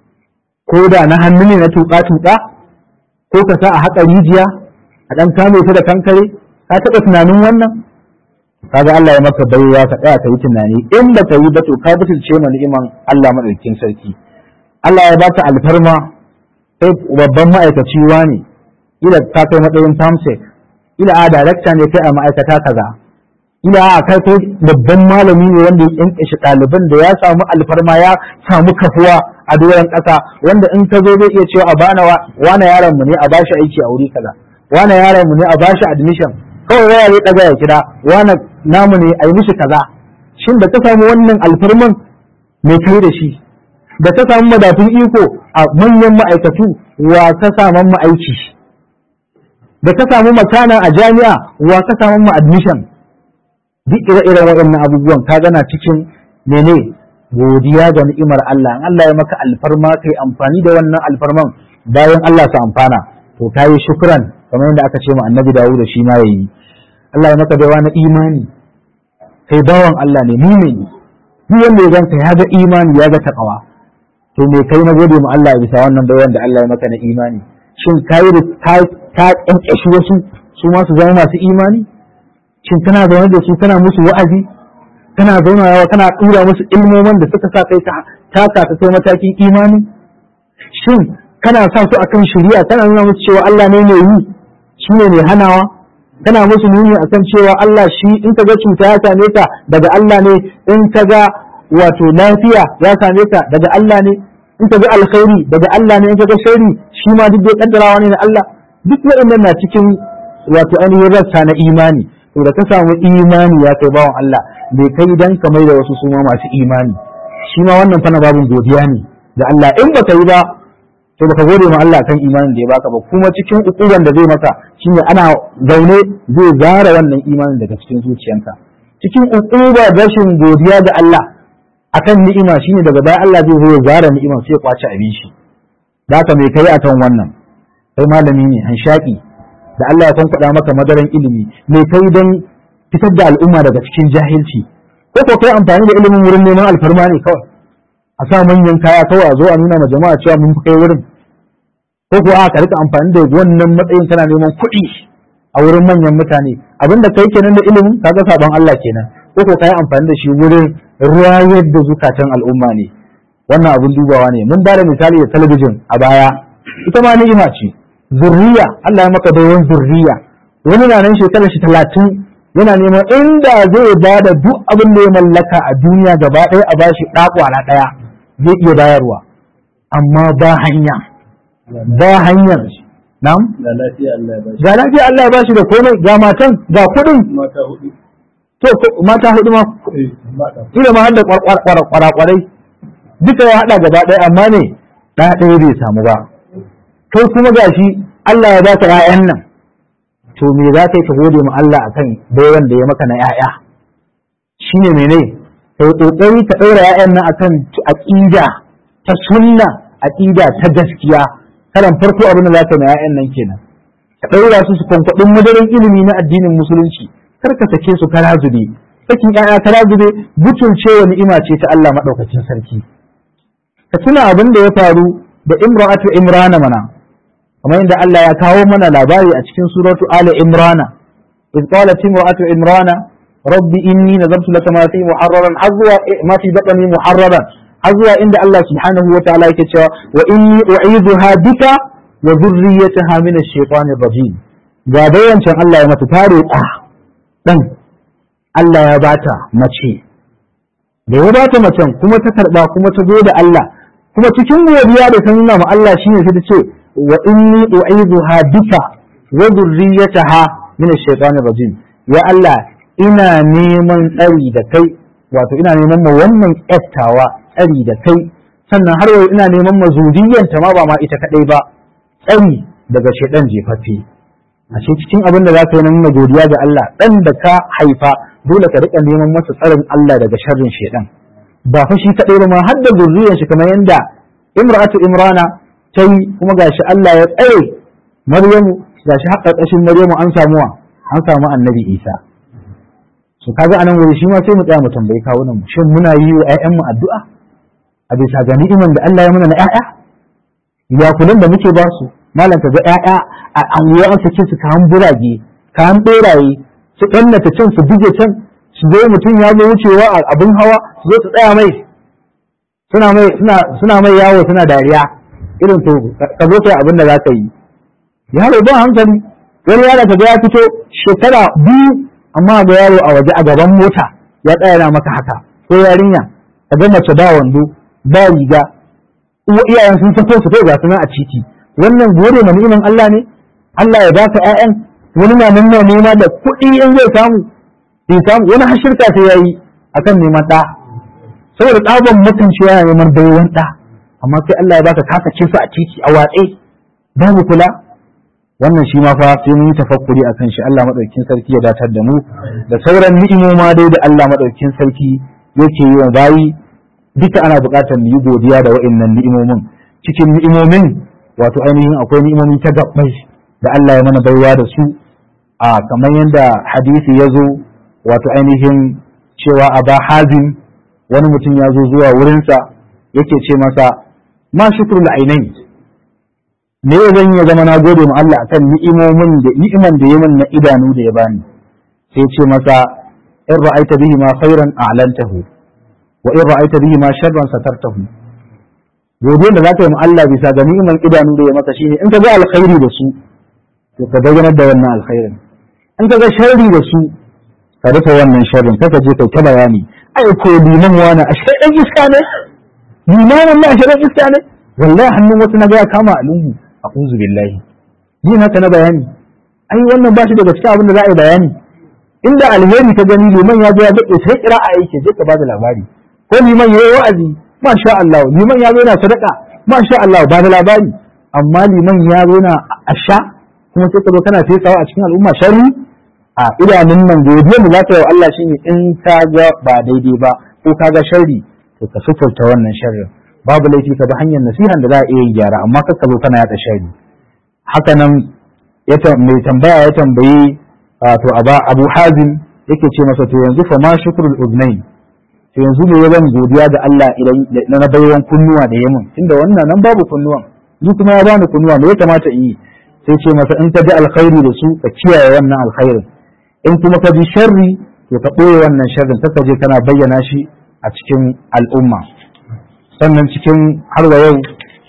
ko da na hannu ne na tuƙa-tuƙa ko ka sa a haƙa rijiya a ɗan kame ta da kankare ka taɓa tunanin wannan kaga Allah ya maka baiwa ka tsaya ka yi tunani in ba ka yi ba to ka butulce ma ni'iman Allah madaukakin sarki Allah ya baka alfarma sai babban ma'aikaci ne ila ka kai matsayin famsek ila a darakta ne kai a ma'aikata kaza ila a kai ko babban malami ne wanda ya kinkishi ɗaliban da ya samu alfarma ya samu kafuwa a doron ƙasa wanda in ka zo zai iya cewa a bana wane yaron mu ne a bashi aiki a wuri kaza wane yaron mu ne a bashi admission kawai waya zai ɗaga ya kira wane namu ne a yi mishi kaza shin da ka samu wannan alfarman mai kai da shi da ka samu madafin iko a manyan ma'aikatu wa ka saman mu aiki da ka samu makana a jami'a wa ka saman mu admission duk ire-iren waɗannan abubuwan ka gana cikin mene godiya ga ni'imar Allah in Allah ya maka alfarma kai amfani da wannan alfarman bayan Allah su amfana to ka yi shukran kamar yadda aka ce ma annabi Dawud da shi ma yayi Allah ya maka baiwa na imani kai bawan Allah ne mumini duk wanda ya ganka ya ga imani ya ga takawa to me kai na gode ma Allah bisa wannan baiwan da Allah ya maka na imani shin kai da ka ka kankashi wasu su ma su zama masu imani shin kana zaune da su kana musu wa'azi kana zaunawa kana tura musu ilmomin da suka sa kai ka taka ka kai matakin imani shin kana sa su akan shari'a kana nuna musu cewa Allah ne mai yi shi ne mai hanawa kana musu nuni akan cewa Allah shi in ka ga cuta ya same ka daga Allah ne in ka ga wato lafiya ya same ka daga Allah ne in ka ga alkhairi daga Allah ne in ka ga sharri shi ma duk dai kaddarawa ne na Allah duk waɗannan na cikin wato ainihin rassa na imani to da ka samu imani ya kai bawan Allah bai kai dan ka mai da wasu su ma masu imani shi ma wannan fana babin godiya ne da Allah in baka yi ba to baka gode ma Allah kan imanin da ya baka ba kuma cikin ukuban da zai maka shine ana zaune zai zara wannan imanin daga cikin zuciyanka cikin ukuba rashin godiya ga Allah akan ni'ima shine daga baya Allah zai zo ya zara ni'ima sai ya kwace abin shi da haka mai kai akan wannan kai malami ne hanshaki da Allah ya kwankwada maka madaran ilimi mai kai don fitar da al'umma daga cikin jahilci ko ko kai amfani da ilimin wurin neman alfarma ne kawai a sa manyan kaya kawai a zo a nuna ma jama'a cewa mun fi kai wurin ko ko a ka rika amfani da wannan matsayin kana neman kuɗi a wurin manyan mutane abinda kai kenan da ilimin kaga sabon Allah kenan ko ko kai amfani da shi wurin rayar da zukatan al'umma ne wannan abin dubawa ne mun bada misali da talabijin a baya ita ma ni'ima ce zurriya Allah ya maka baiwan zurriya wani na nan shekarar shi talatin yana neman inda zai ba da duk abin da ya mallaka a duniya gaba ɗaya a bashi ɗakwana ɗaya zai iya bayarwa amma ba hanya ba hanyar nam ga lafiya Allah ya bashi ga lafiya Allah ya bashi da komai ga matan ga kuɗin mata hudu to ko- mata hudu ma eh mata ila ma har da kwarakwarai duka ya haɗa gaba ɗaya amma ne ɗaya ɗaya bai samu ba kai kuma gashi Allah ya baka ƴaƴan nan to me za ka yi ka gode ma Allah akan baiwan da ya maka na ƴaƴa shine mene kai kokari ka ɗaura ƴaƴan nan akan aqida ta sunna aqida ta gaskiya karan farko abin da za ka yi ma ƴaƴan nan kenan ka ɗaura su su kwankwaɗin madarin ilimi na addinin musulunci kar ka sake su kara zube sakin ƴaƴa kara zube butulcewa ni'ima ce ta Allah maɗaukacin sarki ka tuna abin da ya faru da imra'atu imrana mana kamar yadda Allah ya kawo mana labari a cikin suratu ali imrana إذ قالت امرأة عمران رب إني نذرت لك ما في محررا حظوا ما في بطني محررا حظوا عند الله سبحانه وتعالى كتشا وإني أعيذها بك وذريتها من الشيطان الرجيم قابيا شان الله يمت تاري آه دن الله يباتا مچي da ya bata macen kuma ta karba kuma ta zo da Allah kuma cikin godiya da ta nuna ma Allah shine sai ta ce wa inni u'idhuha bika wa dhurriyyataha min ash-shaytanir rajim ya Allah ina neman tsari da kai wato ina neman ma wannan ƙyattawa tsari da kai sannan har yau ina neman ma zuriyanta ma ba ma ita kadai ba tsari daga shaidan jefaffe a cikin abin da za ka yi na nuna godiya ga Allah dan da ka haifa dole ka rika neman masa tsarin Allah daga sharrin shaidan ba fa shi kadai ba ma har da zuriyar shi kamar yanda imra'atu imrana ta yi kuma gashi Allah ya tsare Maryamu gashi har ƙarƙashin Maryamu an samu wa an samu Annabi Isa su kaga anan wuri shi ma sai mu tsaya mu tambayi kawunan mu shin muna yi wa ƴaƴanmu addu'a a bisa ga ni'iman da Allah ya muna na ƴaƴa ya kullun da muke ba su malam ka ga ƴaƴa a anguwa an sake su kayan burage kayan beraye su ɗannata can su buge can su zo mutum ya zo wucewa a abin hawa su zo su tsaya mai suna mai suna suna mai yawo suna dariya irin to ka zo kai abin da za ka yi yaro ba hankali wani yaro ka ga ya fito shekara biyu amma ga yaro a waje a gaban mota ya tsaya na maka haka ko yarinya ka ga mace ba wando ba riga uwa iyayen sun sako su kai ga sunan a titi wannan gode ma ni'iman Allah ne Allah ya baka ƴaƴan wani na nan na nema da kuɗi in zai samu bai samu wani har shirka sai yayi akan neman ɗa saboda ɗaban mutunci yana neman baiwan ɗa amma sai Allah ya baka kasa su a titi a watse babu kula wannan shi ma fa sai mun yi tafakkuri akan shi Allah madaukakin sarki ya datar da mu da sauran ni'imoma dai da Allah madaukakin sarki yake yi wa bayi duka ana buƙatar mu yi godiya da wa'annan ni'imomin cikin ni'imomin wato ainihin akwai ni'imomi ta gabbai da Allah ya mana baiwa da su a kamar yadda hadisi ya zo wato ainihin cewa aba hazim wani mutum ya zo zuwa wurinsa yake ce masa ma shukrul ainain me zan ya zama na gode ma Allah akan ni'imomin da ni'iman da yamin na idanu da ya bani sai ce masa in ra'aita bihi ma khairan a'lantahu wa in ra'aita bihi ma sharran satartahu godiya da zaka yi ma Allah bisa ga ni'iman idanu da ya maka shine in ka ga alkhairi da su to ka bayyana da wannan alkhairin in ka ga sharri da su ka rufe wannan sharrin kaka je kai ta bayani ai ko liman wani a dan iska ne limanin na a iska ne wallahi hannun wasu na ga ya kama a lungu a'udhu billahi yin haka na bayani ai wannan ba shi daga cikin abin da za a yi bayani inda alheri ka gani liman ya zo ya daɗe sai kira a yake je ka ba da labari ko liman ya yi wa'azi masha Allah liman ya zo yana sadaka masha Allah ba da labari amma liman ya zo na asha kuma sai ka zo kana fesawa a cikin al'umma sharri a idanun nan godiyar da za ka yi wa Allah shine in ka ga ba daidai ba ko ka ga sharri to ka suturta wannan sharrin babu laifi ka bi hanyar nasihan da za a iya yin gyara amma kar ka zo kana yaɗa sharri haka nan mai tambaya ya tambayi to abu hazim yake ce masa to yanzu fa ma shukrul udnain to yanzu ne ya zan godiya da Allah idan na baiwan kunnuwa da yamin tunda wannan nan babu kunnuwan ni kuma ya bani kunnuwa me ya kamata in yi sai ce masa in ka ji alkhairi da su ka kiyaye wannan alkhairin in kuma ka ji sharri to ka ɓoye wannan sharrin ka je kana bayyana shi a cikin al'umma sannan cikin har wa yau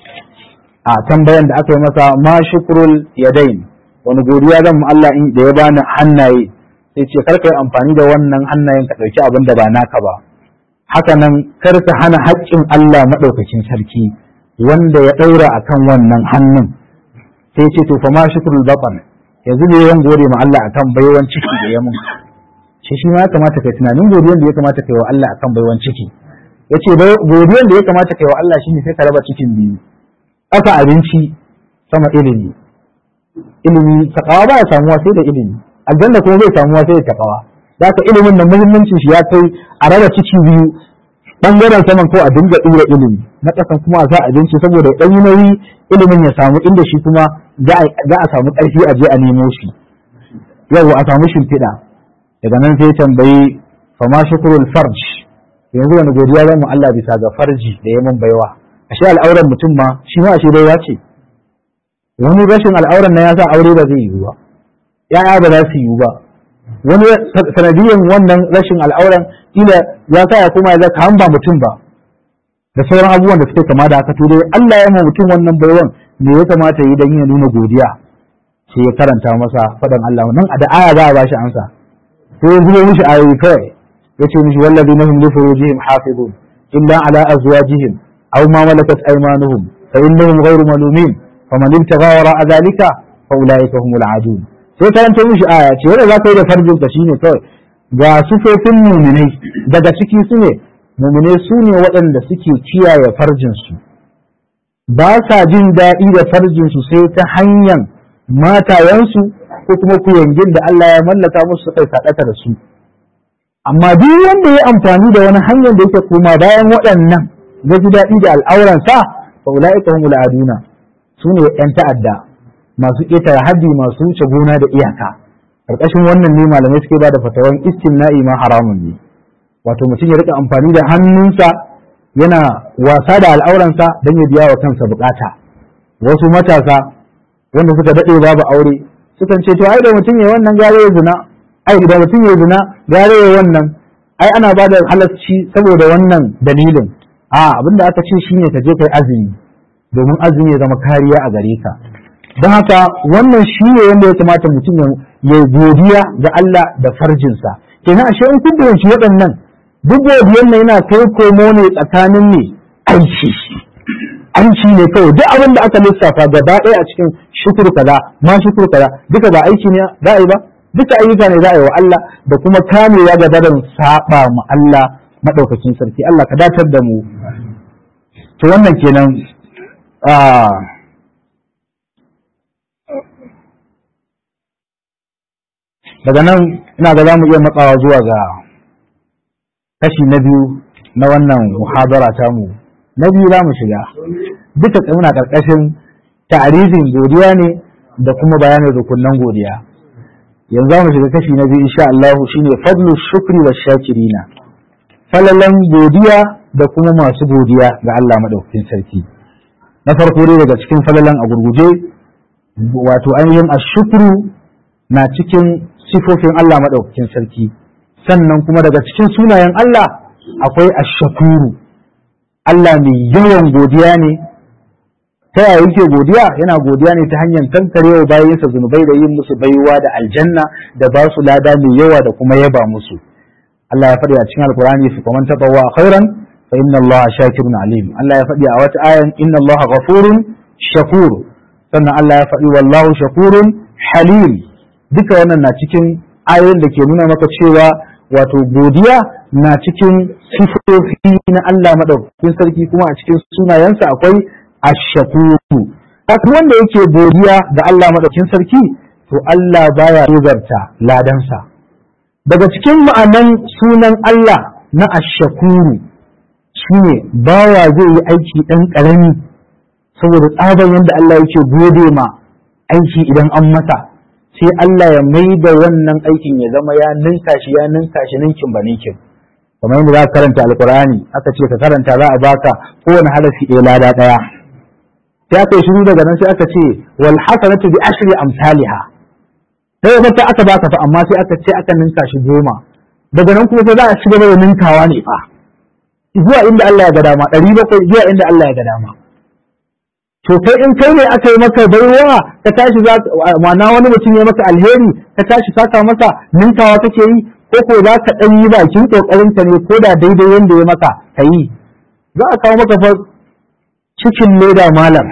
a tambayan da aka yi masa ma shukrul yadain wani godiya zan mu Allah in da ya bani hannaye sai ce kar ka yi amfani da wannan hannayen ka ɗauki abin da ba naka ba haka nan kar ka hana haƙƙin Allah maɗaukakin sarki wanda ya ɗaura akan wannan hannun sai ce to fa ma shukrul baqan yanzu ne yawan gode ma Allah akan baiwan ciki da ya mun shi shi ma ya kamata kai tunanin godiyan da ya kamata kai wa Allah akan baiwan ciki yace godiyan da ya kamata kai wa Allah shine sai ka raba cikin biyu aka abinci sama ilimi ilimi takawa ba ya samuwa sai da ilimi aljanna kuma bai samuwa sai da takawa da haka ilimin nan muhimmancin shi ya kai a raba ciki biyu bangaren saman ko a dinga ɗura ilimi na ƙasan kuma a sa abinci saboda ɗan yi nauyi ilimin ya samu inda shi kuma za a samu ƙarfi a je a nemo shi yau a samu shimfiɗa daga nan sai tambayi fama shukurul farj yanzu wani godiya zan mu Allah bisa ga farji da ya mun baiwa ashe al'auran mutum ma shi ma ashe baiwa ce wani rashin al'auran na ya sa aure ba zai yiwu ba ya'ya ba za su yiwu ba wani sanadiyan wannan rashin al'auran kila ya sa ya koma ya zaka hamba mutum ba da sauran abubuwan da suke kama da haka to dai Allah ya ma mutum wannan baiwan me ya kamata yi dan ya nuna godiya sai ya karanta masa fadan Allah nan a da aya za a bashi amsa sai ya zubo mishi ayoyi kawai yace mishi walladina hum li furujihim hafizun illa ala azwajihim aw ma malakat aymanuhum fa innahum ghayru malumin faman ibtagha wara'a dhalika fa ulaika humul adun sai karanta mishi aya ce wanda za ka yi da farjin ka shine kawai ga sufofin muminai daga ciki su ne muminai su ne waɗanda suke kiyaye farjinsu ba sa jin daɗi da farjinsu sai ta hanyar matayensu ko kuma kuyangin da Allah ya mallaka musu kai saɗaka da su amma duk wanda ya amfani da wani hanyar da yake koma bayan waɗannan ya ji daɗi da al'auransa fa ula'ika humul aduna su ne 'yan ta'adda masu ƙetare haddi masu wuce gona da iyaka ƙarƙashin wannan ne malamai suke ba da fatawan istimna'i ma haramun ne wato mutum ya rika amfani da hannunsa yana wasa da al'auransa don ya biya wa kansa bukata wasu matasa wanda suka daɗe babu aure sukan ce to ai da mutum ya wannan gare ya zina ai da mutum ya zina gare ya wannan ai ana ba da halarci saboda wannan dalilin a abinda aka ce shine ka je kai azumi domin azumi ya zama kariya a gare ka don haka wannan shi ne wanda ya kamata mutum ya godiya ga Allah da farjinsa kenan ashe in kun fahimci waɗannan duk godiyan nan yana kai komo ne tsakanin ne aiki aiki ne kawai duk abin da aka lissafa gaba ɗaya a cikin shukur kaza ma shukur kaza duka ba aiki ne za a yi ba duka ayyuka ne za a yi wa Allah da kuma kamewa ga barin saba ma Allah madaukakin sarki Allah ka datar da mu to wannan kenan daga nan ina ga za mu iya matsawa zuwa ga kashi na biyu na wannan muhadara tamu na biyu za mu shiga duka muna ƙarƙashin ta'arifin godiya ne da kuma bayanin rukunan godiya yanzu za mu shiga kashi na biyu insha Allah shine fadlu shukri wa shakirina falalan godiya da kuma masu godiya ga Allah madaukakin sarki na farko dai daga cikin falalan a gurguje wato ainihin ashukru na cikin sifofin Allah maɗaukakin sarki sannan kuma daga cikin sunayen Allah akwai ashakuru Allah mai yawan godiya ne ta yaya yake godiya yana godiya ne ta hanyar kankarewa bayansa zunubai da yin musu baiwa da aljanna da ba su lada mai yawa da kuma yaba musu Allah ya faɗi a cikin alkurani fi kaman tabawa khairan fa inna Allah shakirun alim Allah ya faɗi a wata ayan inna Allah ghafurun shakur sannan Allah ya faɗi wallahu shakurun halim duka wannan na cikin ayoyin da ke nuna maka cewa wato godiya na cikin sifofi na Allah madaukakin sarki kuma a cikin sunayensa akwai ashakuru haka wanda yake godiya ga Allah madaukakin sarki to Allah baya tozarta ladansa daga cikin ma'anan sunan Allah na ashakuru shine bawa zai yi aiki ɗan ƙarami saboda tsaban yadda Allah yake gode ma aiki idan an masa sai Allah ya mai da wannan aikin ya zama ya ninka shi ya ninka shi ninkin ba ninkin kamar yadda za ka karanta alkur'ani aka ce ka karanta za a baka kowane harafi ɗaya lada ɗaya sai aka yi shiru daga nan sai aka ce wal hasanatu bi ashri amsalha sai wata aka baka fa amma sai aka ce aka ninka shi goma daga nan kuma sai za a ci gaba da ninkawa ne fa zuwa inda Allah ya ga dama ɗari bakwai zuwa inda Allah ya ga dama to kai in kai ne aka yi maka baiwa ka tashi za ma'ana wani mutum ya maka alheri ka tashi saka masa ninkawa kake yi ko ko za ka ɗan yi bakin ƙoƙarin ka ne ko da daidai yanda ya maka ka yi za a kawo maka fa cikin leda malam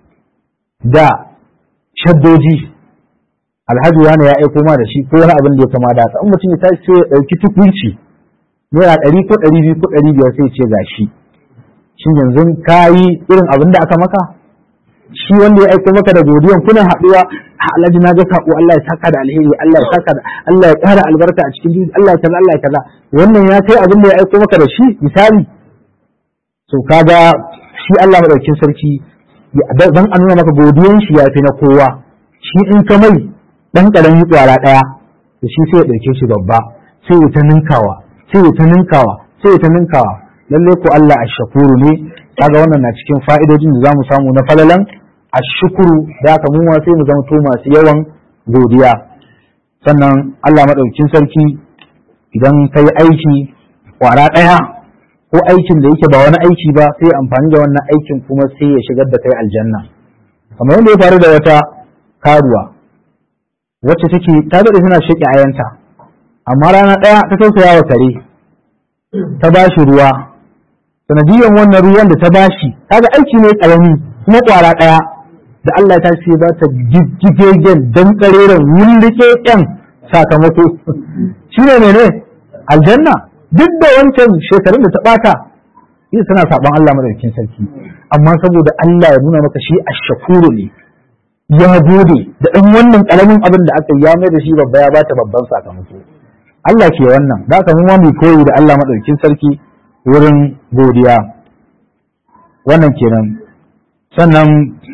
da shaddoji alhaji wani ya aiko ma da shi ko wani abin da ya kama da haka in mutum ya tashi sai ya ɗauki tukunci naira ɗari ko ɗari biyu ko ɗari biyar sai ce gashi shin yanzu ka yi irin abin da aka maka shi wanda ya aiko maka da godiyan kuna haɗuwa a alhaji na ga sako Allah ya saka da alheri Allah ya saka da Allah ya ƙara albarka a cikin duniya Allah ya kaza Allah ya kaza wannan ya kai abin da ya aiko maka da shi misali to kaga shi Allah madaukakin sarki dan a nuna maka godiyan shi ya fi na kowa shi in ka mai dan karamin kwara daya to shi sai ya dauke shi babba sai ya ta ninkawa sai ya ta ninkawa sai ya ta ninkawa lalle ko Allah ashkuru ne kaga wannan na cikin fa'idojin da zamu samu na falalan ashkuru da haka mu ma sai mu zama to masu yawan godiya sannan Allah madaukakin sarki idan kai aiki kwara daya ko aikin da yake ba wani aiki ba sai amfani da wannan aikin kuma sai ya shigar da kai aljanna kamar yadda ya faru da wata karuwa wacce take ta daɗe tana shaƙi ayanta amma rana ɗaya ta tausaya wa kare ta ba shi ruwa sanadiyan wannan ruwan da ta ba shi kaga aiki ne ƙarami kuma ƙwara ɗaya da Allah ta ce ba ta jijjigegen dan ƙareren wulrike ƴan sakamako shi ne mene aljanna duk da wancan shekarun da ta ɓata ita tana saɓon Allah madaukakin sarki amma saboda Allah ya nuna maka shi ashakuru ne ya gode da ɗan wannan ƙaramin abin da aka ya mai da shi babba ya bata babban sakamako Allah ke wannan da aka mu mu koyi da Allah madaukakin sarki wurin godiya wannan kenan sannan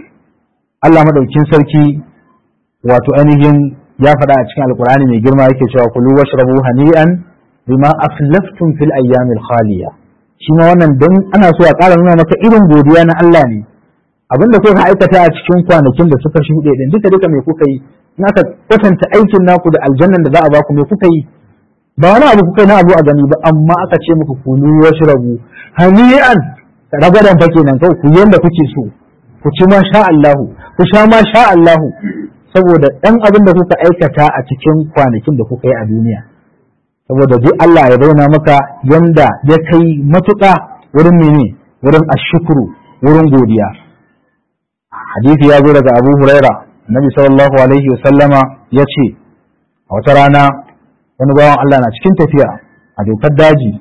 Allah madaukakin sarki wato ainihin ya faɗa a cikin alkur'ani mai girma yake cewa kulu washrabu hani'an bima aflaftum fil ayyamil khaliya shi ma wannan don ana so a ƙara nuna maka irin godiya na Allah ne abinda kuka aikata a cikin kwanakin da suka shuɗe din duka duka me kuka yi in aka kwatanta aikin naku da aljannan da za a baku me kuka yi ba wani abu kuka na abu a gani ba amma aka ce muku kulu washrabu hani'an ragadan fa kenan kawai ku yanda kuke so ku ci ma sha Allahu ku sha ma sha Allahu saboda ɗan abin da kuka aikata a cikin kwanakin da kuka yi a duniya saboda duk Allah ya bayyana maka yanda ya kai matuƙa wurin mene wurin ashukuru wurin godiya hadisi ya zo daga Abu Huraira Nabi sallallahu alaihi wa sallama ya ce a wata rana wani bawan Allah na cikin tafiya a dokar daji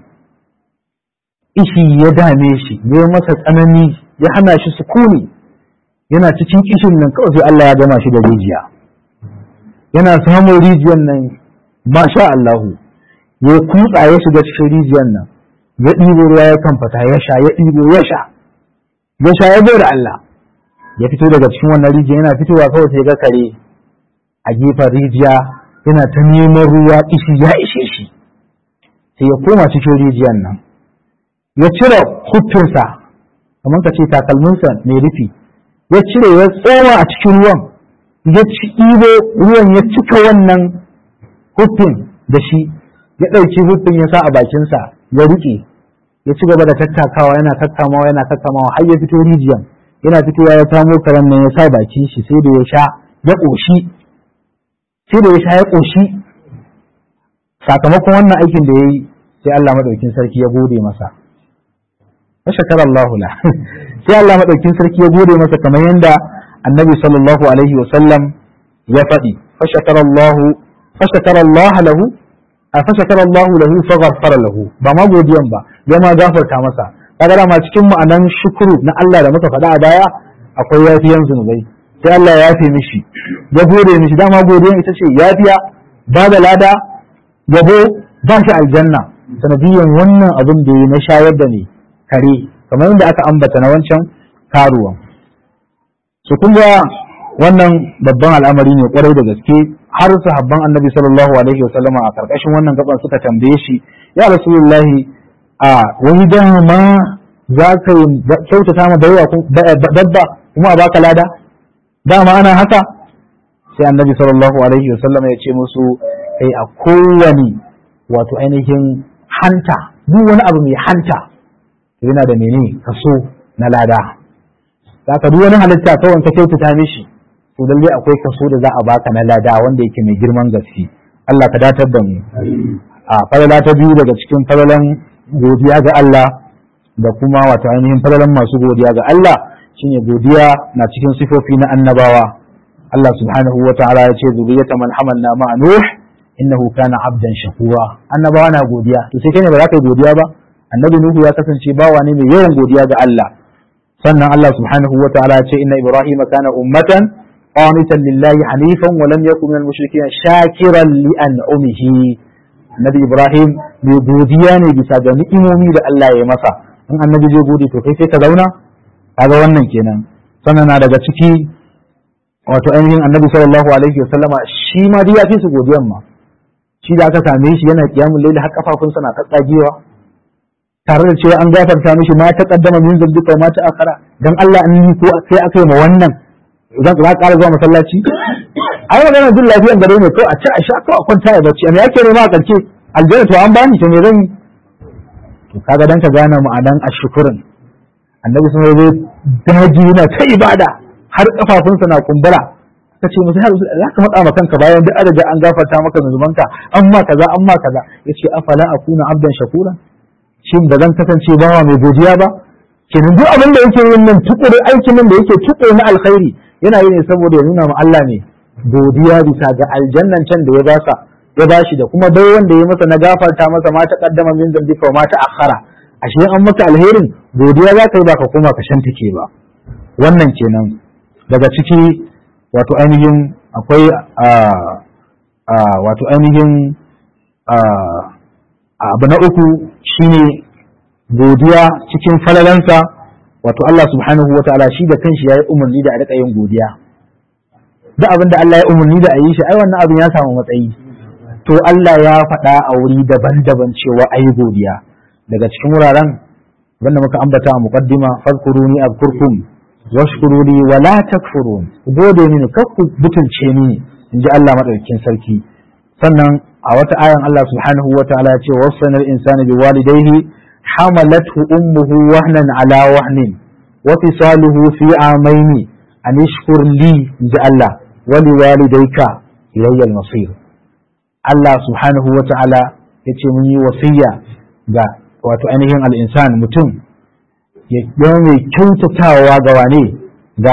ishi ya dame shi ya masa tsanani ya hana shi sukuni yana cikin kishin nan kawai sai Allah ya gama shi da rijiya yana samun rijiyar nan masha Allahu ya kutsa ya shiga cikin rijiyar nan ya ɗibo ruwa ya kamfata ya sha ya ɗibo ya sha ya sha ya da Allah ya fito daga cikin wannan rijiya yana fitowa kawai sai ga kare a gefen rijiya yana ta neman ruwa ishi ya ishe shi sai ya koma cikin rijiyar nan ya cire hutunsa kamar ka ce takalminsa mai rufi ya cire ya tsoma a cikin ruwan ya ci ɗibo ruwan ya cika wannan hufin da shi ya ɗauki hufin ya sa a bakinsa ya riƙe ya ci gaba da tattakawa yana tattamawa yana tattamawa har ya fito rijiyan yana fitowa ya samo karen nan ya sa bakin shi sai da ya sha ya ƙoshi sai da ya sha ya ƙoshi sakamakon wannan aikin da ya yi sai Allah maɗaukin sarki ya gode masa wa shakara Allah la sai Allah maɗaukin sarki ya gode masa kamar yadda annabi sallallahu alaihi wa sallam ya faɗi fashakara Allah fashakara Allah lahu a fashakara Allah lahu faghfara lahu ba ma godiyan ba ya ma gafarta masa kaga dama cikin ma'anan shukuru na Allah da muka faɗa a baya akwai yafiyan zunubai sai Allah ya yafe mishi ya gode mishi dama godiyan ita ce yafiya ba da lada yabo ba shi aljanna sanadiyan wannan abin da ya na shayar da ne kare kamar yadda aka ambata na wancan karuwan su kun ga wannan babban al'amari ne kwarai da gaske har sahabban annabi sallallahu alaihi wasallam a karkashin wannan gaban suka tambaye shi ya rasulullahi a wani dama za ka kyautata ma dabba kuma a baka lada dama ana haka sai annabi sallallahu alaihi wasallam ya ce musu kai a kowane wato ainihin hanta duk wani abu mai hanta yana da mene kaso na lada ka duk wani halitta kawai ka kyautata mishi to lalle akwai kaso da za a baka na lada wanda yake mai girman gaske Allah ka datar da mu a falala ta biyu daga cikin falalan godiya ga Allah da kuma wato ainihin falalan masu godiya ga Allah shine godiya na cikin sifofi na annabawa Allah subhanahu wa ta'ala ya ce zuriyata man hamalna ma'a nuh innahu kana abdan shakura annabawa na godiya to sai kai ne ba za ka yi godiya ba annabi nuhu ya kasance bawa ne mai yawan godiya ga Allah sannan Allah subhanahu wa ta'ala ya ce inna ibrahima kana ummatan qanitan lillahi hanifan wa lam yakun minal mushrikeen shakiran li an'umihi annabi ibrahim mai godiya ne bisa ga ni'imomi da Allah ya masa in annabi zai gode to kai sai ka zauna kaga wannan kenan sannan na daga ciki wato ainihin annabi sallallahu alaihi wasallama shi ma dai ya fi su godiyan ma shi da aka same shi yana kiyamun laili har kafafunsa na tsatsagewa tare da cewa an gafarta mishi ma ta kaddama min zalbika ma ta akara dan Allah an yi ko sai aka yi ma wannan idan za ka ƙara zuwa masallaci ai magana jin lafiyan gare ne ko a ci a sha ko a kwanta ya bacci amma yake nema a karshe aljanna to an bani to me zan yi to kaga dan ka gane ma'anan ashkurin annabi sun zai daji yana ta ibada har kafafunsa na kumbura ka ce musu har za ka faɗa ma kanka bayan duk adadin an gafarta maka zunubanka amma kaza amma kaza yace afala akuna abdan shakura shin ba zan kasance bawa mai godiya ba kenan duk abin da yake yin nan tukuri aikin nan da yake tukuri na alkhairi yana yi ne saboda ya nuna ma Allah ne godiya bisa ga aljannan can da ya basa ya bashi da kuma bai wanda ya masa na gafarta masa ma ta kaddama min zambika wa ma ta akhara ashe an maka alherin godiya za ka yi ba ka koma ka shantake ba wannan kenan daga ciki wato ainihin akwai wato ainihin abu na uku shine godiya cikin falalansa wato Allah subhanahu wa ta'ala shi da kanshi ya yi umarni da a rika yin godiya duk abin da Allah ya umarni da a yi shi ai wannan abin ya samu matsayi to Allah ya faɗa a wuri daban-daban cewa a yi godiya daga cikin wuraren wanda muka ambata a muqaddima fadkuruni azkurkum washkuruni wa la takfurun ku gode mini kar ku butulce mini in ji Allah madaukakin sarki sannan a wata ayan Allah subhanahu wa ta'ala ya ce wasanal insana bi walidayhi hamalathu ummuhu wahnan ala wahnin wa fisaluhu fi amaini an ishkur li in ji Allah wa li walidayka ilayya al-masir Allah subhanahu wa ta'ala ya ce mun yi wasiya ga wato ainihin al-insan mutum ya zama mai kyautatawa ga wane ga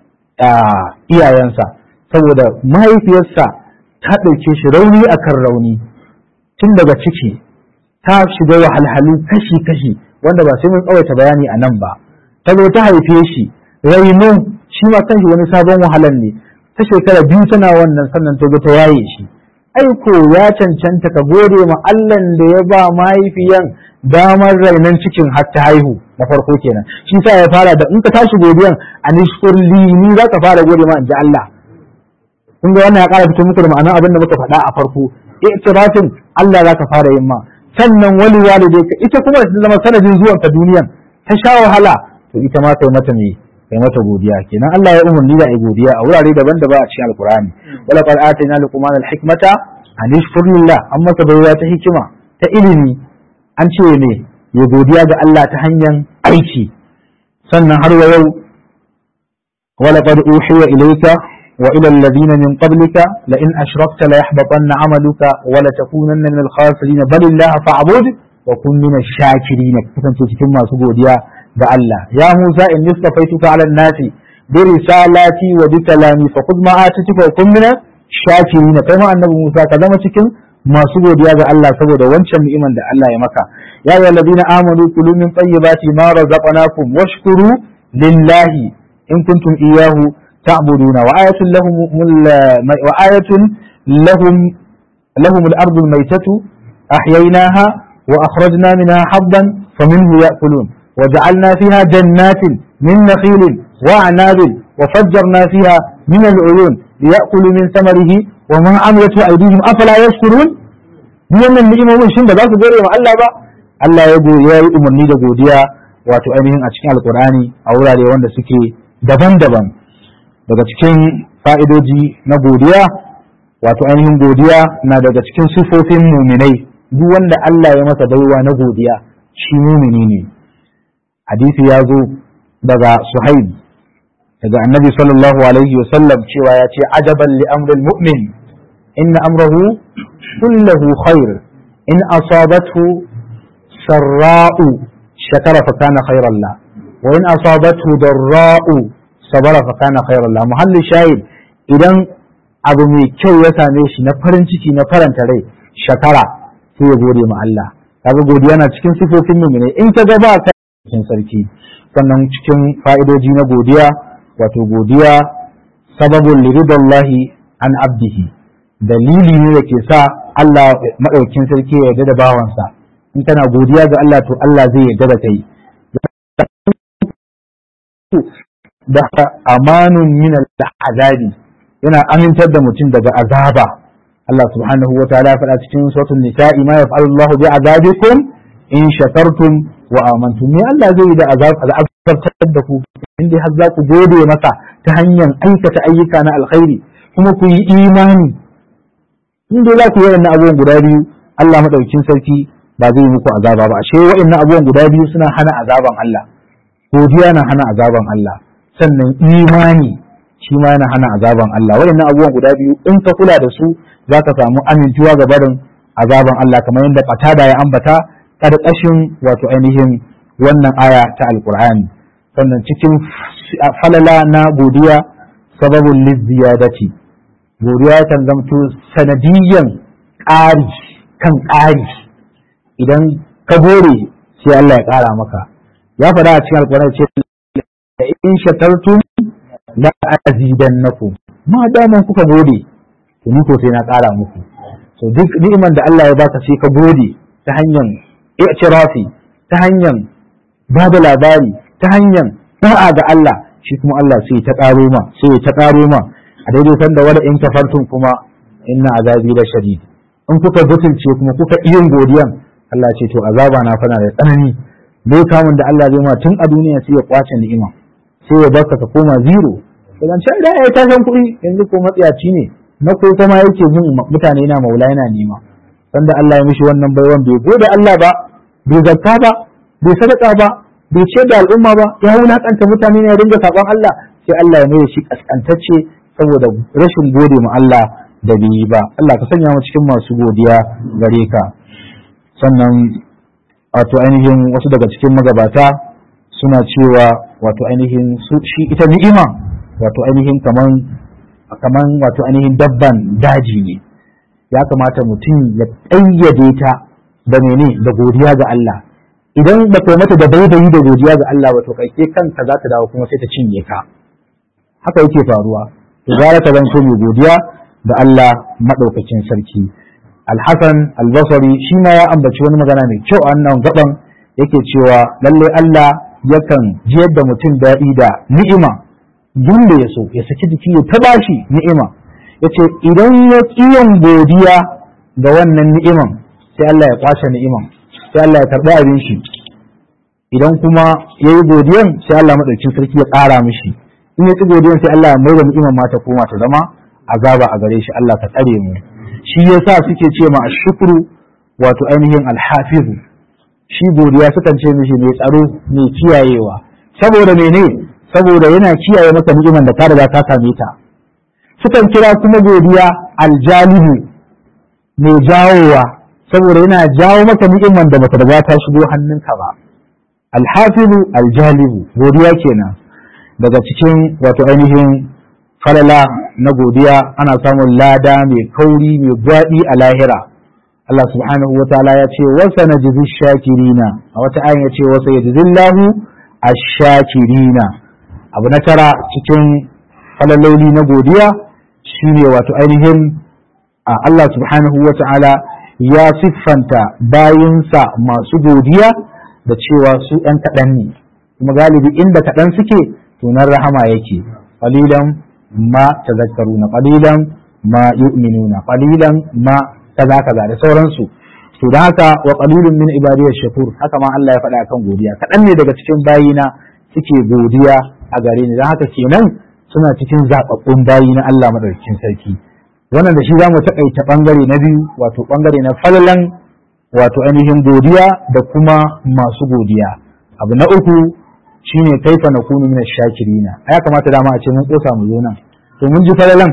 iyayensa saboda mahaifiyarsa ta ɗauke shi rauni akan rauni tun daga ciki ta shiga wahalhalu kashi-kashi wanda ba sai mun tsawaita bayani a nan ba ta zo ta haife shi raino shi ma kanshi wani sabon wahalan ne ta shekara biyu tana wannan sannan ta ta yaye shi aiko ya cancanta ka gode ma Allah da ya ba mahaifiyan damar rainon cikin har ta haihu na farko kenan shi sa ya fara da in ka tashi godiyan anishkur li ni za ka fara gode ma in ji Allah kun ga wannan ya ƙara fito muku da ma'anar abin da muka faɗa a farko i'tirafin Allah za ka fara yin ma sannan wali walidai ka ita kuma ta zama sanadin zuwan ka duniyan ta sha wahala to ita ma kai mata me kai mata godiya kenan Allah ya umarni da ai godiya a wurare daban-daban a cikin alkur'ani wala qad atayna luqman al-hikmata an yashkur lillah amma ta bayya ta hikima ta ilimi an ce ne ya godiya ga Allah ta hanyar aiki sannan har wa yau wala qad uhiya ilayka wa ila alladhina min qablika la in ashrakta la yahbatanna 'amaluka wa la takunanna min al-khasirin bal illaha fa'bud wa kun min ash-shakirin kasance cikin masu godiya ga Allah ya Musa in nistafaituka 'ala an-nasi bi risalati wa bi kalami fa khudh ma atituka wa kun min shakirin kai ma annabi Musa ka zama cikin masu godiya ga Allah saboda wancan ni'iman da Allah ya maka ya ayyuhal ladina amanu kulu min tayyibati ma razaqnakum washkuru lillahi in kuntum iyyahu تعبدون وآية لهم وآية لهم لهم الأرض الميتة أحييناها وأخرجنا منها حظا فمنه يأكلون وجعلنا فيها جنات من نخيل وأعناب وفجرنا فيها من العيون ليأكلوا من ثمره وما عملته أيديهم أفلا يشكرون wannan ni'imomin shin ba za su gode wa Allah ba Allah ya yi umarni da godiya wato ainihin a cikin alkur'ani a wurare wanda suke daban-daban daga cikin fa'idoji na godiya wato ainihin godiya na daga cikin sifofin muminai duk wanda Allah ya masa baiwa na godiya shi mumini ne hadisi ya zo daga suhaib daga annabi sallallahu alaihi wasallam cewa ya ce ajaban li amril mu'min inna amrahu kullahu khair in asabathu sarra'u shakara fa kana khairan la wa in asabathu darra'u sabara fa kana khairan la muhalli shahid idan abu mai kyau ya same shi na farin ciki na faranta rai shakara sai ya gode ma Allah kaga godiya na cikin sifofin mu'mini in ka ga ba ka cikin sarki sannan cikin fa'idoji na godiya wato godiya sababun liridallahi an abdihi dalili ne da ke sa Allah maɗaukin sarki ya yarda da bawansa in kana godiya ga Allah to Allah zai yarda da kai da amanun min azabi yana amintar da mutum daga azaba Allah subhanahu wa ta'ala ya faɗa cikin suratul nisa'i ma yaf'alu Allah bi azabikum in shakartum wa amantum me Allah zai yi da azabtar da ku in dai har za ku gode masa ta hanyar aikata ayyuka na alkhairi kuma ku yi imani in dai za ku yi wannan abubuwan guda biyu Allah madaukin sarki ba zai muku azaba ba ashe wa'annan abubuwan guda biyu suna hana azaban Allah godiya na hana azaban Allah sannan imani shi ma yana hana azaban Allah waɗannan abubuwan guda biyu in ka kula da su za ka samu amintuwa ga barin azaban Allah kamar yadda fatada ya ambata ƙarƙashin wato ainihin wannan aya ta alƙur'ani sannan cikin falala na godiya sababin lizziyadati godiya kan zamto sanadiyyan ƙari kan ƙari idan ka gore sai Allah ya ƙara maka ya faɗa a cikin alƙur'ani ce in shakartum la azidannakum ma daman kuka gode to ni ko sai na ƙara muku so duk ni'imar da Allah ya baka sai ka gode ta hanyar i'tirafi ta hanyar ba da labari ta hanyar da'a ga Allah shi kuma Allah sai ta ƙaro ma sai ta ƙaro ma a daidai sanda wala in kafartum kuma inna azabi la shadid in kuka butulce kuma kuka iyin godiyan Allah ce to azaba na fana da tsanani dai kamun da Allah zai ma tun a duniya sai ya kwace ni'ima sai ya baka ka koma zero idan can da ya tashan kuɗi yanzu ko matsiyaci ne na ko kuma yake jin mutane na maula yana nema sanda Allah ya mishi wannan baiwan bai gode Allah ba bai zakka ba bai sadaka ba bai ce da al'umma ba ya wulakanta mutane ne ya dinga saban Allah sai Allah ya mai shi kaskantacce saboda rashin gode ma Allah da bai yi ba Allah ka sanya mu cikin masu godiya gare ka sannan wato ainihin wasu daga cikin magabata suna cewa wato ainihin shi ita ni'ima wato ainihin kaman kaman wato ainihin dabban daji ne ya kamata mutum ya ƙayyade ta da mene da godiya ga Allah idan ba kai mata da baibayi da godiya ga Allah ba to kai kanka za ta dawo kuma sai ta cinye ka haka yake faruwa to gara ka zanto mai godiya da Allah madaukakin sarki Al-Hasan Al-Basri shi ma ya ambaci wani magana mai kyau a wannan gaban yake cewa lalle Allah yakan jiyar da mutum daɗi da ni'ima yanda ya so ya saki jiki ya ta bashi ni'ima yace idan ya kiyan godiya ga wannan ni'iman sai Allah ya kwashe ni'iman sai Allah ya karɓi abin shi idan kuma ya yi godiyan sai Allah maɗaukin sarki ya ƙara mishi in ya ci godiyan sai Allah ya mai da ni'iman ma ta koma ta zama azaba a gare shi Allah ka tsare mu shi yasa suke ce ma ashkuru wato ainihin alhafizu shi godiya sukan ce mishi mai tsaro mai kiyayewa saboda mene saboda yana kiyaye maka ni'iman da ka riga ka same ta sukan kira kuma godiya aljalibu mai jawowa saboda yana jawo maka ni'iman da bata riga ta shigo hannunka ba alhafizu aljalibu godiya kenan daga cikin wato ainihin falala na godiya ana samun lada mai kauri mai gwaɗi a lahira Allah subhanahu wa ta'ala ya ce wasa na jizi shakirina a wata ayin ya ce wasa ya jizillahu a shakirina abu na tara cikin falaloli na godiya shine wato ainihin Allah subhanahu wa ta'ala ya siffanta bayinsa masu godiya da cewa su ‘yan kaɗan ne kuma galibi inda kaɗan suke tunan rahama yake qalilan ma tazakkaruna qalilan ma yu'minuna qalilan ma kaza kaza da sauransu to da haka wa qalilun min ibadiyash shakur haka ma Allah ya faɗa kan godiya kaɗan ne daga cikin bayina suke godiya a gare ni don haka kenan suna cikin zaɓaɓɓun bayi na Allah madaukakin sarki wannan da shi za mu taƙaita ɓangare na biyu wato ɓangare na falalan wato ainihin godiya da kuma masu godiya abu na uku shine kaifa na kunu min shakirina ya kamata dama a ce mun kosa mu zo nan to mun ji falalan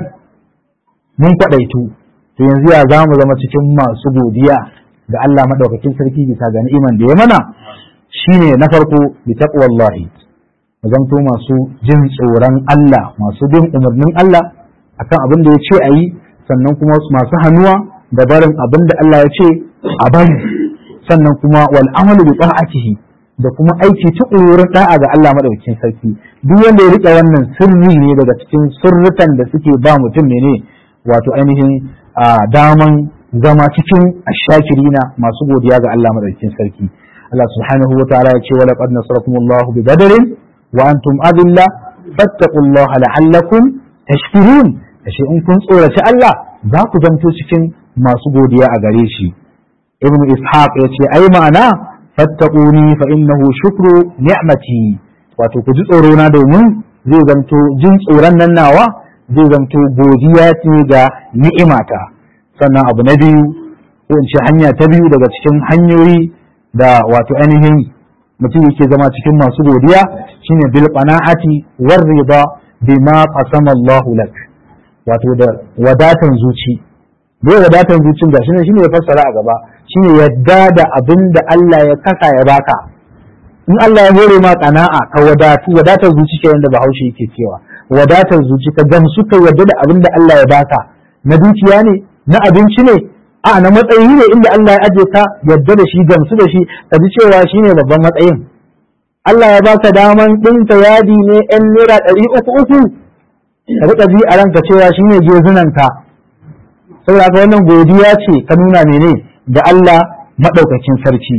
mun kwaɗaitu to yanzu ya za mu zama cikin masu godiya ga Allah madaukakin sarki bisa ga ni'iman da ya mana shine na farko bi taqwallahi mu zanto masu jin tsoron Allah masu bin umarnin Allah akan abin da ya ce a yi sannan kuma masu hannuwa da barin abin da Allah ya ce a bari sannan kuma wal amalu bi ta'atihi da kuma aiki tukurin da'a ga Allah madaukakin sarki duk wanda ya rike wannan sirri ne daga cikin sirrukan da suke ba mutum ne wato ainihin daman zama cikin ashakirina masu godiya ga Allah madaukakin sarki Allah subhanahu wa ta'ala ya ce wa laqad nasarakumullahu bi badrin wa antum adilla fattaqullaha la'allakum tashkurun ashe in kun tsoraci Allah za ku zanto cikin masu godiya a gare shi ibnu ishaq ya ce ai ma'ana fattaquni fa innahu shukru ni'mati wato ku ji tsoro na domin zai zanto jin tsoron nan nawa zai zanto godiya ce ga ni'imata sannan abu na biyu ko in ce hanya ta biyu daga cikin hanyoyi da wato ainihin mutum yake zama cikin masu godiya shine bil qana'ati war rida bima qasama Allah lak wato da wadatan zuci bai wadatan zucin ga shine shine ya fassara a gaba shine yadda da abin da Allah ya kasa ya baka in Allah ya hore ma qana'a ka wadatu wadatar zuci ke da Bahaushe yake cewa wadatar zuci ka gamsu ka yadda da abin da Allah ya baka na dukiya ne na abinci ne a na matsayi ne inda Allah ya aje ka yadda da shi gamsu da shi ka ji cewa shine babban matsayin Allah ya baka daman ɗinka yadi ne ‘yan naira ɗari uku uku ka riƙa ji a ranka cewa shine gezunanka saboda haka wannan godiya ce ka nuna mene da Allah maɗaukakin sarki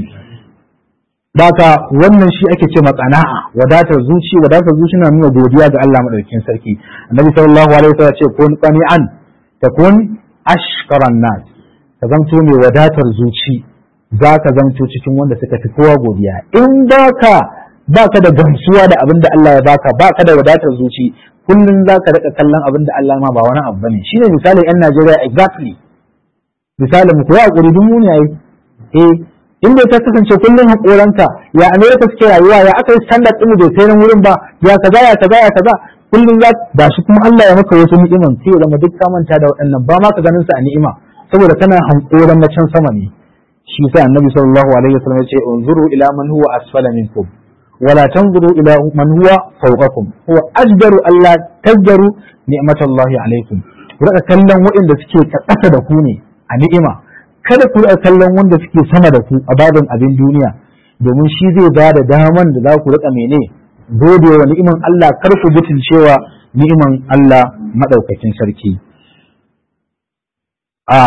Baka wannan shi ake ce matsana'a wadatar zuci wadatar zuci na nuna godiya ga Allah maɗaukakin sarki annabi sallallahu alaihi wasallam ce kun qani'an takun ashkaran nas ka zanto mai wadatar zuci za ka zanto cikin wanda suka fi kowa godiya in baka baka da gamsuwa da abin da Allah ya baka baka da wadatar zuci kullum za ka rika kallon abin da Allah ma ba wani abu bane shine misalin yan Najeriya exactly misalin mu ko ya hakuri dun muni yayi eh in bai ta kasance kullum hakoranka ya America suke rayuwa ya aka yi standard din bai kai nan wurin ba ya kaza ya kaza ya kaza kullum za ba shi kuma Allah ya maka wasu ni'iman sai ya zama duk ka manta da waɗannan ba ma ka ganin sa a ni'ima saboda kana hankoran na can sama ne shi sa annabi sallallahu alaihi wasallam ya ce unzuru ila man huwa asfala minkum wala tanzuru ila man huwa fawqakum huwa ajdaru alla tazdaru ni'matallahi alaikum ku rika kallon waɗanda suke ƙasa da ku ne a ni'ima kada ku rika kallon wanda suke sama da ku a babin abin duniya domin shi zai ba da daman da za ku rika mene gode wa ni'iman Allah kar ku butun cewa ni'iman Allah madaukakin sarki a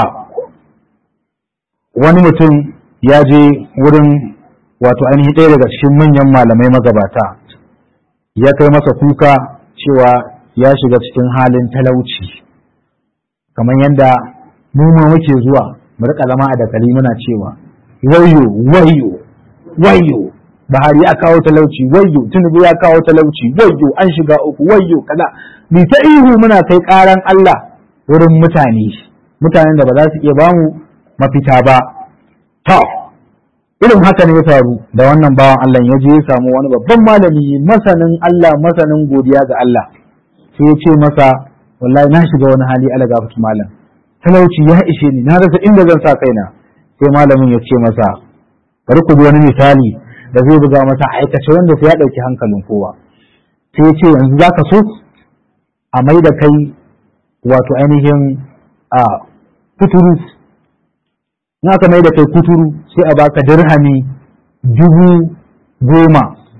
wani mutum ya je wurin wato ainihin ɗaya daga cikin manyan malamai magabata ya kai masa kuka cewa ya shiga cikin halin talauci kamar yadda mu ma muke zuwa mu rika zama a dakali muna cewa wayo wayo wayo Buhari ya kawo talauci wayo Tinubu ya kawo talauci wayo an shiga uku wayo kaza ni ta ihu muna kai karan Allah wurin mutane mutanen da ba za su iya bamu mafita ba to irin haka ne ya faru da wannan bawan Allah ya je ya samu wani babban malami masanin Allah masanin godiya ga Allah sai ya ce masa wallahi na shiga wani hali ala gafatu malam talauci ya ishe ni na rasa inda zan sa kaina sai malamin ya ce masa bari ku wani misali da zai buga masa aikace wanda sai ya ɗauki hankalin kowa sai ya ce yanzu za ka so a mai da kai wato ainihin a kuturu in aka mai da kai kuturu sai a baka dirhami dubu goma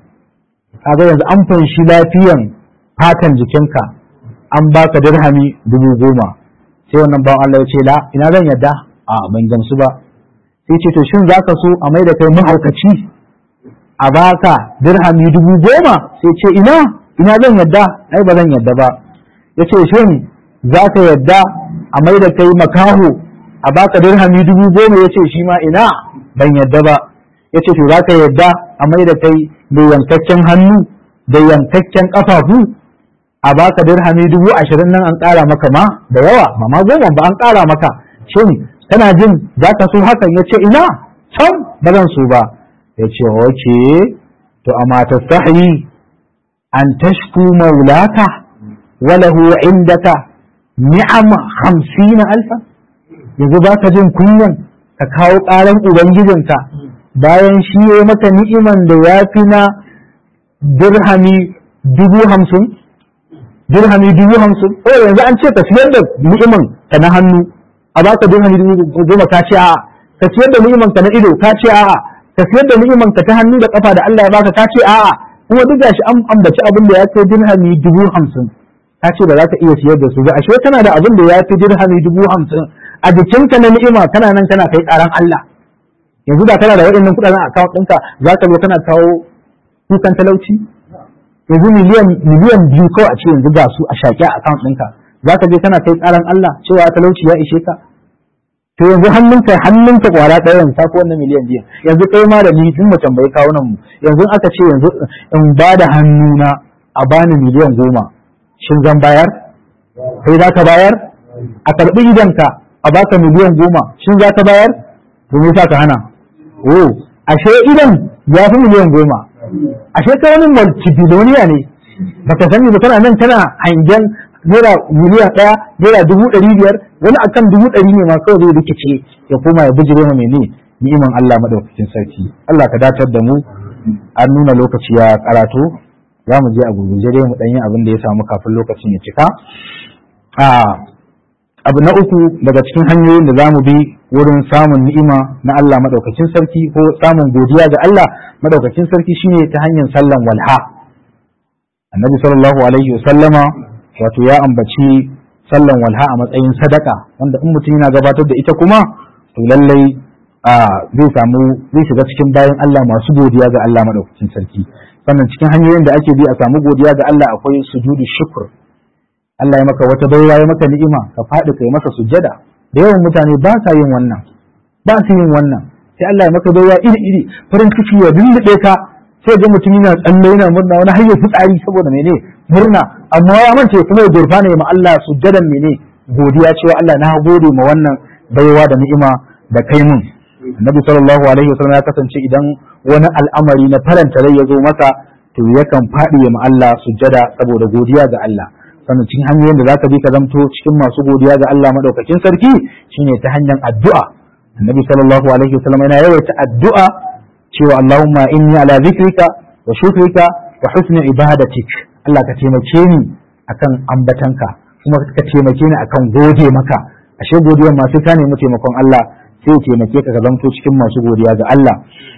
kaga yanzu an fanshi lafiyan fatan jikinka an baka dirhami dubu goma sai wannan bawan Allah ya ce la ina zan yadda a ban gamsu ba sai ce to shin zaka so a mai da kai mahaukaci a baka dirhami dubu goma sai ce ina ina zan yadda ai ba zan yadda ba ya ce shin zaka yadda a mai da kai makaho a baka dirhami dubu goma ya ce shi ma ina ban yadda ba ya ce to zaka yadda a mai da kai mai yankakken hannu da yankakken kafafu a baka dirhami dubu ashirin nan an ƙara maka ma da yawa ba ma goma ba an ƙara maka shin kana jin za ka so hakan ya ce ina can ba zan so ba ya ce wace to amma ta sahi an tashku maulaka walahu indaka ni'am hamsina alfa yanzu ba ka jin kunyan ka kawo ƙaran ubangijinka bayan shi ya maka ni'iman da ya fi na dirhami dubu hamsin dirhami dubu hamsin ko yanzu an ce ka siyar da ni'iman ka na hannu a baka dirhami dubu goma ka ce a'a ka siyar da ni'iman ka na ido ka ce a'a ka siyar da ni'iman ka ta hannu da kafa da Allah ya baka ka ce a'a kuma duk gashi an ambaci abin da ya kai dirhami dubu hamsin ka ce ba za ka iya siyar da su ba ashe kana da abin da ya fi dirhami dubu hamsin a jikinka na ni'ima kana nan kana kai karan Allah yanzu da kana da waɗannan kuɗaɗen account ɗinka za ka zo kana kawo kukan talauci yanzu miliyan miliyan biyu kawai a ce yanzu ga su a shaƙi a account ɗinka za ka je kana kai ƙaran Allah cewa talauci ya ishe ka to yanzu hannunka hannunka kwara ɗaya yanzu tafi wannan miliyan biyu yanzu kai ma da ni tun mu tambayi kawunan mu yanzu aka ce yanzu in ba da hannuna a bani miliyan goma shin zan bayar kai za ka bayar a karɓi idanka a baka miliyan goma shin za ka bayar domin sa ka hana oh ashe idan ya fi miliyan goma ashe ka wani multibiloniya ne baka sani ba kana nan kana hangen naira miliyan ɗaya naira dubu ɗari biyar wani akan dubu ɗari ne ma kawai zai rikice ya koma ya bijire ma mene ni'iman Allah madaukakin sarki Allah ka datar da mu an nuna lokaci ya karatu za mu je a gurguje dai mu ɗan yi abin da ya samu kafin lokacin ya cika abu na uku daga cikin hanyoyin da za mu bi wurin samun ni'ima na Allah madaukakin sarki ko samun godiya ga Allah madaukakin sarki shine ta hanyar sallan walha annabi sallallahu alaihi wasallama wato ya ambaci sallan walha a matsayin sadaka wanda in mutum yana gabatar da ita kuma to lallai zai samu zai shiga cikin bayan Allah masu godiya ga Allah madaukakin sarki sannan cikin hanyoyin da ake bi a samu godiya ga Allah akwai sujudu shukr Allah ya maka wata baiwa ya maka ni'ima ka faɗi kai masa sujjada da yawan mutane ba sa yin wannan ba su yin wannan sai Allah ya maka baiwa iri iri farin ciki ya lullube ka sai ga mutum yana tsalle yana murna wani har ya fitsari saboda mene murna amma ya mance kuma ya gurfa ne ma Allah sujjadan mene godiya cewa Allah na gode ma wannan baiwa da ni'ima da kai mun Annabi sallallahu alaihi wasallam ya kasance idan wani al'amari na faranta rai ya zo masa to yakan faɗi ma Allah sujjada saboda godiya ga Allah sannan cikin hanyoyin da zaka bi ka zamto cikin masu godiya ga Allah madaukakin sarki shine ta hanyar addu'a Annabi sallallahu alaihi wasallam yana yawaita addu'a cewa Allahumma inni ala zikrika wa shukrika wa husni ibadatik Allah ka taimake ni akan ambatanka kuma ka taimake ni akan gode maka ashe godiyar ma sai ka nemi taimakon Allah sai ya taimake ka ka zamto cikin masu godiya ga Allah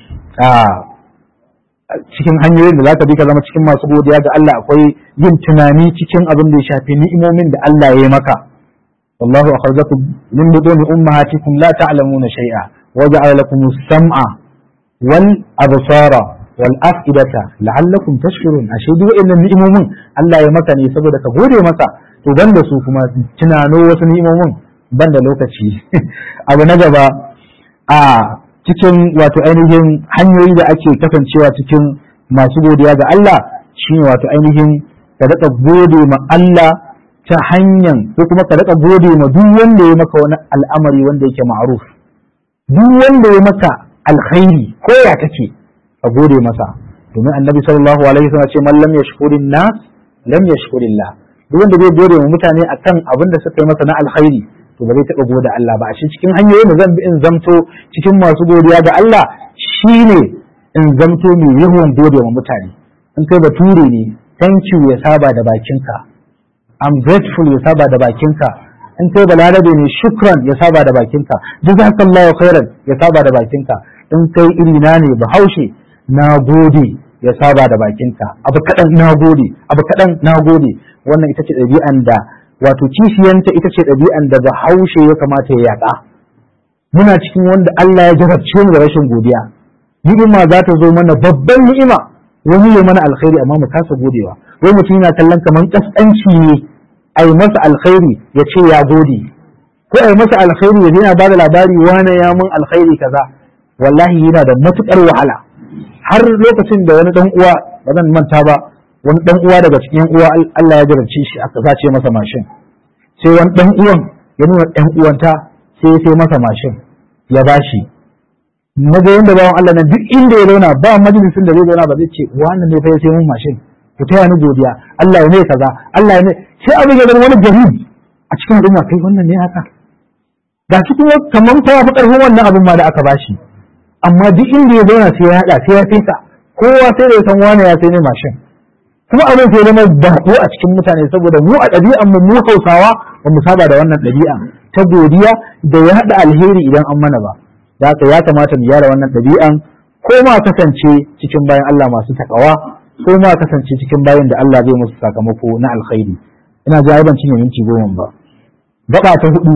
cikin hanyoyin da zaka bi ka zama cikin masu godiya ga Allah akwai yin tunani cikin abin da ya shafi ni'imomin da Allah ya yi maka wallahu akhrajakum min buduni ummahatikum la ta'lamuna shay'a wa ja'ala lakum as-sam'a wal absara wal af'idata la'allakum tashkurun ashe duk wannan ni'imomin Allah ya maka ne saboda ka gode masa to banda su kuma tunano wasu ni'imomin banda lokaci abu na gaba a cikin wato ainihin hanyoyi da ake kasancewa cikin masu godiya ga Allah shine wato ainihin ka daɗa gode ma Allah ta hanyar ko kuma ka daɗa gode ma duk wanda ya maka wani al'amari wanda yake ma'ruf duk wanda ya maka alkhairi ko ya take ka gode masa domin annabi sallallahu alaihi wasallam ce man lam yashkurin nas lam yashkurillah duk wanda zai gode wa mutane akan abin da suka yi masa na alkhairi to ba zai taɓa gode Allah ba a shi cikin hanyoyin da zan bi in zamto cikin masu godiya ga Allah shine in zamto mai yawan gode wa mutane in kai bature ne thank you ya saba da bakinka I'm grateful ya saba da bakinka in kai balarabe ne shukran ya saba da bakinka jazakallahu khairan ya saba da bakinka in kai irina ne bahaushe na gode ya saba da bakinka abu kaɗan na gode abu kaɗan na gode wannan ita ce ɗabi'an da wato kishiyanta ita ce ɗabi'an da bahaushe ya kamata ya yaƙa muna cikin wanda Allah ya jarabce mu da rashin godiya ni'ima za ta zo mana babban ni'ima wani ya mana alkhairi amma mu kasa godewa wai mutum yana kallon kamar kaskanci ne a yi masa alkhairi ya ce ya gode ko a yi masa alkhairi ya yana bada labari wane ya mun alkhairi kaza wallahi yana da matukar wahala har lokacin da wani dan uwa ba zan manta ba wani dan uwa daga cikin uwa Allah ya jarabce shi aka zace masa mashin sai wani dan uwan ya nuna dan uwanta sai ya sai masa mashin ya bashi na ga yanda bawan Allah nan duk inda ya zauna ba majalisin da zai zauna ba zai ce wannan ne fa ya sai mun mashin ku taya ni godiya Allah ya ne kaza Allah ya ne sai abin ya zama wani jarib a cikin al'umma kai wannan ne haka ga shi kuma kaman fa fi karfin wannan abin ma da aka bashi amma duk inda ya zauna sai ya hada sai ya fesa kowa sai da ya san wani ya sai ne mashin kuma abin sai zama bako a cikin mutane saboda mu a ɗabi'an mu mu Hausawa ba mu saba da wannan ɗabi'a ta godiya da ya hada alheri idan an mana ba da haka ya kamata mu gyara wannan ɗabi'an ko ma kasance cikin bayan Allah masu takawa ko ma kasance cikin bayan da Allah zai musu sakamako na alkhairi ina ji ban cinye minti goma ba gaba ta hudu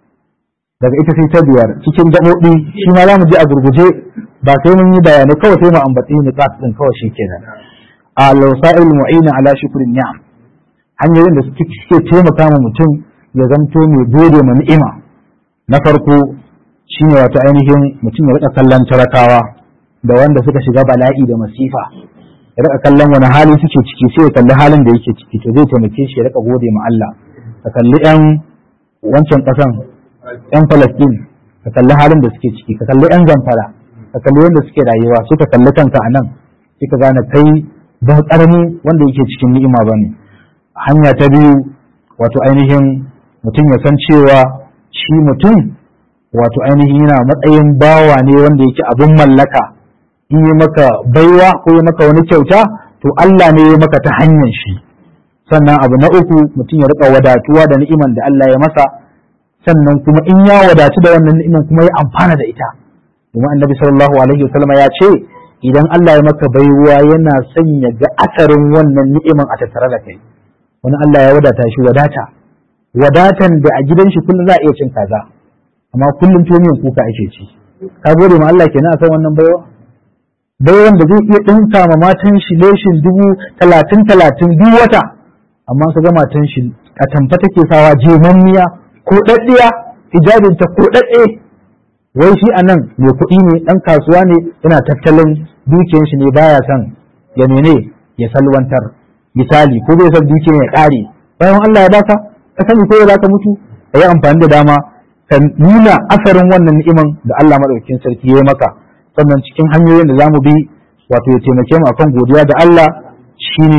daga ita sai ta biyar cikin gaɓoɓi shi ma za mu je a gurguje ba sai mun yi bayanai kawai sai mu ambaci ni ɗin kawai shi kenan al-wasa'il mu'ina ala shukrin ni'am hanyoyin da suke taimaka ma mutum ya zamto mai gode ma ni'ima na farko shine wato ainihin mutum ya rika kallon talakawa da wanda suka shiga bala'i da masifa ya rika kallon wani hali suke ciki sai ya kalli halin da yake ciki to zai taimake shi ya rika gode ma Allah ka kalli yan wancan kasan yan Palestine ka kalli halin da suke ciki ka kalli yan Zamfara ka kalli wanda suke rayuwa sai ka kalli kanka a nan sai ka gane kai ba karami wanda yake cikin ni'ima bane hanya ta biyu wato ainihin mutum ya san cewa shi mutum wato ainihin yana matsayin bawa ne wanda yake abin mallaka in yi maka baiwa ko yi maka wani kyauta to Allah ne ya maka ta hanyar shi sannan abu na uku mutum ya rika wadatuwa da ni'iman da Allah ya masa sannan kuma in ya wadatu da wannan ni'iman kuma ya amfana da ita domin annabi sallallahu alaihi wasallam ya ce idan Allah ya maka baiwa yana sanya ga asarin wannan ni'iman a tattare da kai wani Allah ya wadata shi wadata wadatan da a gidan shi kullum za a iya cin kaza amma kullum tumiyan kuka ake ci ka gode ma Allah kenan akan wannan baiwa baiwan da zai iya dinka ma matan shi leshin dubu talatin talatin duk wata amma ka ga matan shi a tamfa take sawa jemanniya ko daddiya hijabin ta ko dadde wai shi anan mai kuɗi ne dan kasuwa ne yana tattalin dukiyar shi ne baya son ya mene ya salwantar misali ko bai san dukiyar ya kare bayan Allah ya baka ka sani ko ya zaka mutu ka yi amfani da dama ka nuna asarin wannan ni'iman da Allah madaukakin sarki ya yi maka sannan cikin hanyoyin da za mu bi wato ya taimake mu akan godiya da Allah shine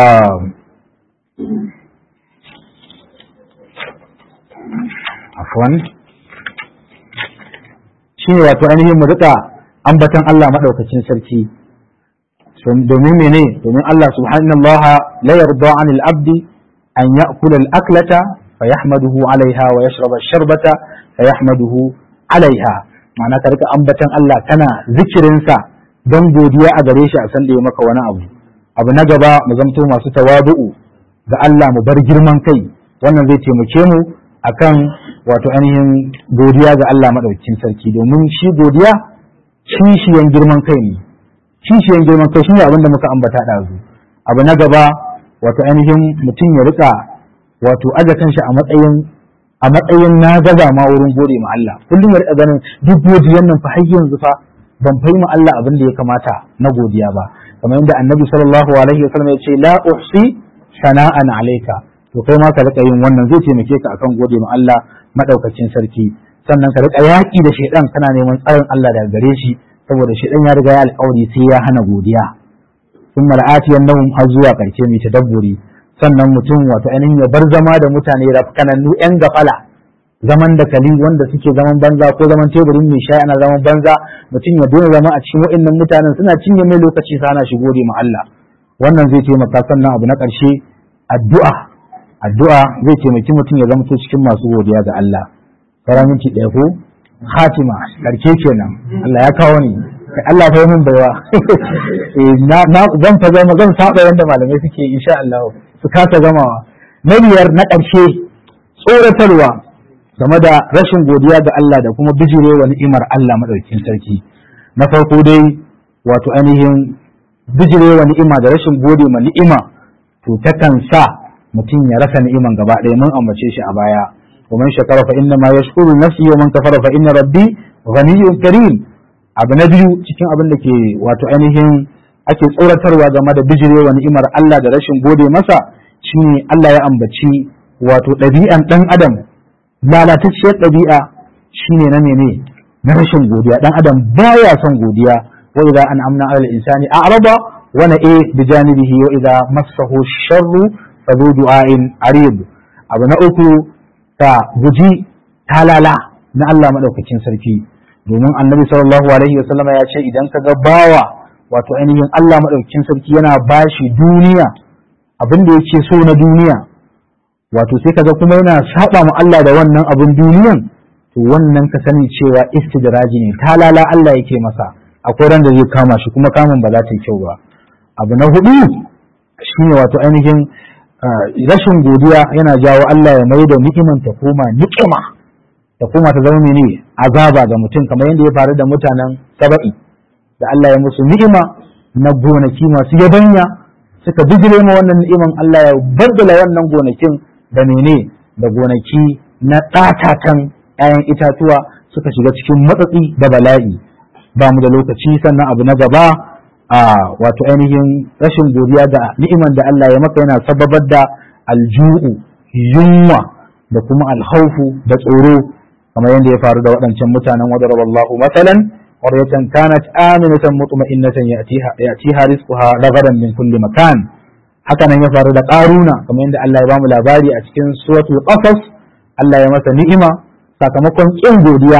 afwan shine wato ainihin mu rika ambatan Allah madaukakin sarki domin mene domin Allah subhanahu la yarda 'anil abdi an ya'kula al-aklata fayahmaduhu 'alayha wa yashraba ash-sharbata fayahmaduhu 'alayha ma'ana ka rika ambatan Allah kana zikirinsa don godiya a gare shi a san da ya maka wani abu abu na gaba mu zamto masu tawadu'u ga Allah mu bar girman kai wannan zai taimake mu akan wato ainihin godiya ga Allah madaukakin sarki domin shi godiya kishiyan girman kai ne kishiyan girman kai shine abin da muka ambata ɗazu abu na gaba wato ainihin mutum ya rika wato aje kanshi a matsayin a matsayin na gaza ma wurin gode ma Allah kullum ya rika ganin duk godiyan nan fa har yanzu fa ban fai ma Allah abin da ya kamata na godiya ba kamar yadda annabi sallallahu alaihi wasallam ya ce la uhsi sana'an alayka to kai ma ka rika yin wannan zai taimake ka akan gode ma Allah madaukakin sarki sannan ka rika yaki da shedan kana neman tsarin Allah daga gare shi saboda shedan ya riga ya alƙawari sai ya hana godiya sun mal'atiyan nahum har zuwa karshe mai tadabburi sannan mutum wato ainihin ya bar zama da mutane rafkanannu yan gafala zaman da kali wanda suke zaman banza ko zaman teburin mai shayi ana zaman banza mutum ya daina zama a cikin wa'annan mutanen suna cinye mai lokaci sana shi gode ma Allah wannan zai taimaka sannan abu na ƙarshe addu'a addu'a zai taimaki mutum ya zama cikin masu godiya ga Allah sauran minti ɗaya ko hatima ƙarshe kenan Allah ya kawo ni Allah fa min baiwa na zan fa zama zan saba yanda malamai suke insha Allah su kasa gamawa na biyar na ƙarshe tsoratarwa game da rashin godiya ga Allah da kuma bijirewa ni'imar Allah madaukakin sarki na farko dai wato ainihin bijirewa ni'ima da rashin gode ma ni'ima to takan sa mutum ya rasa ni'iman gaba ɗaya mun ambace shi a baya wa man shakara fa inna ma yashkuru nafsi wa man kafara fa inna rabbi ghaniyyun karim abu na biyu cikin abin da ke wato ainihin ake tsoratarwa game da bijirewa ni'imar Allah da rashin gode masa shine Allah ya ambaci wato ɗabi'an ɗan adam lalatacciyar ɗabi'a shine na mene na rashin godiya ɗan adam baya son godiya wa idza an'amna 'ala al-insani a'rada wa na'a bi janibihi wa idza massahu sharru fa dhu du'a'in arid abu na uku ta guji talala na Allah madaukakin sarki domin annabi sallallahu alaihi wasallama ya ce idan ka ga bawa wato ainihin Allah madaukakin sarki yana bashi duniya abin da yake so na duniya wato sai kaga kuma yana saba ma Allah da wannan abin duniyan to wannan ka sani cewa istidraji ne talala Allah yake masa akwai ran da zai kama shi kuma kamun ba za ta yi kyau ba abu na hudu shine wato ainihin rashin godiya yana jawo Allah ya mai da ni'iman ta koma ni'ima ta koma ta zama ne azaba ga mutum kamar yadda ya faru da mutanen saba'i da Allah ya musu ni'ima na gonaki masu yabanya suka bijire ma wannan ni'iman Allah ya baddala wannan gonakin da mene da gonaki na ɗatatan 'ya'yan itatuwa suka shiga cikin matsatsi da bala'i ba mu da lokaci sannan abu na gaba a wato ainihin rashin godiya da ni'iman da Allah ya maka yana sababar da alju'u yunwa da kuma alhaufu da tsoro kamar yadda ya faru da waɗancan mutanen wadda wallahu masalan قرية كانت آمنة مطمئنة يأتيها, يأتيها رزقها رغدا من كل مكان haka nan ya faru da ƙaruna kamar yadda Allah ya bamu labari a cikin suratul qasas Allah ya masa ni'ima sakamakon kin godiya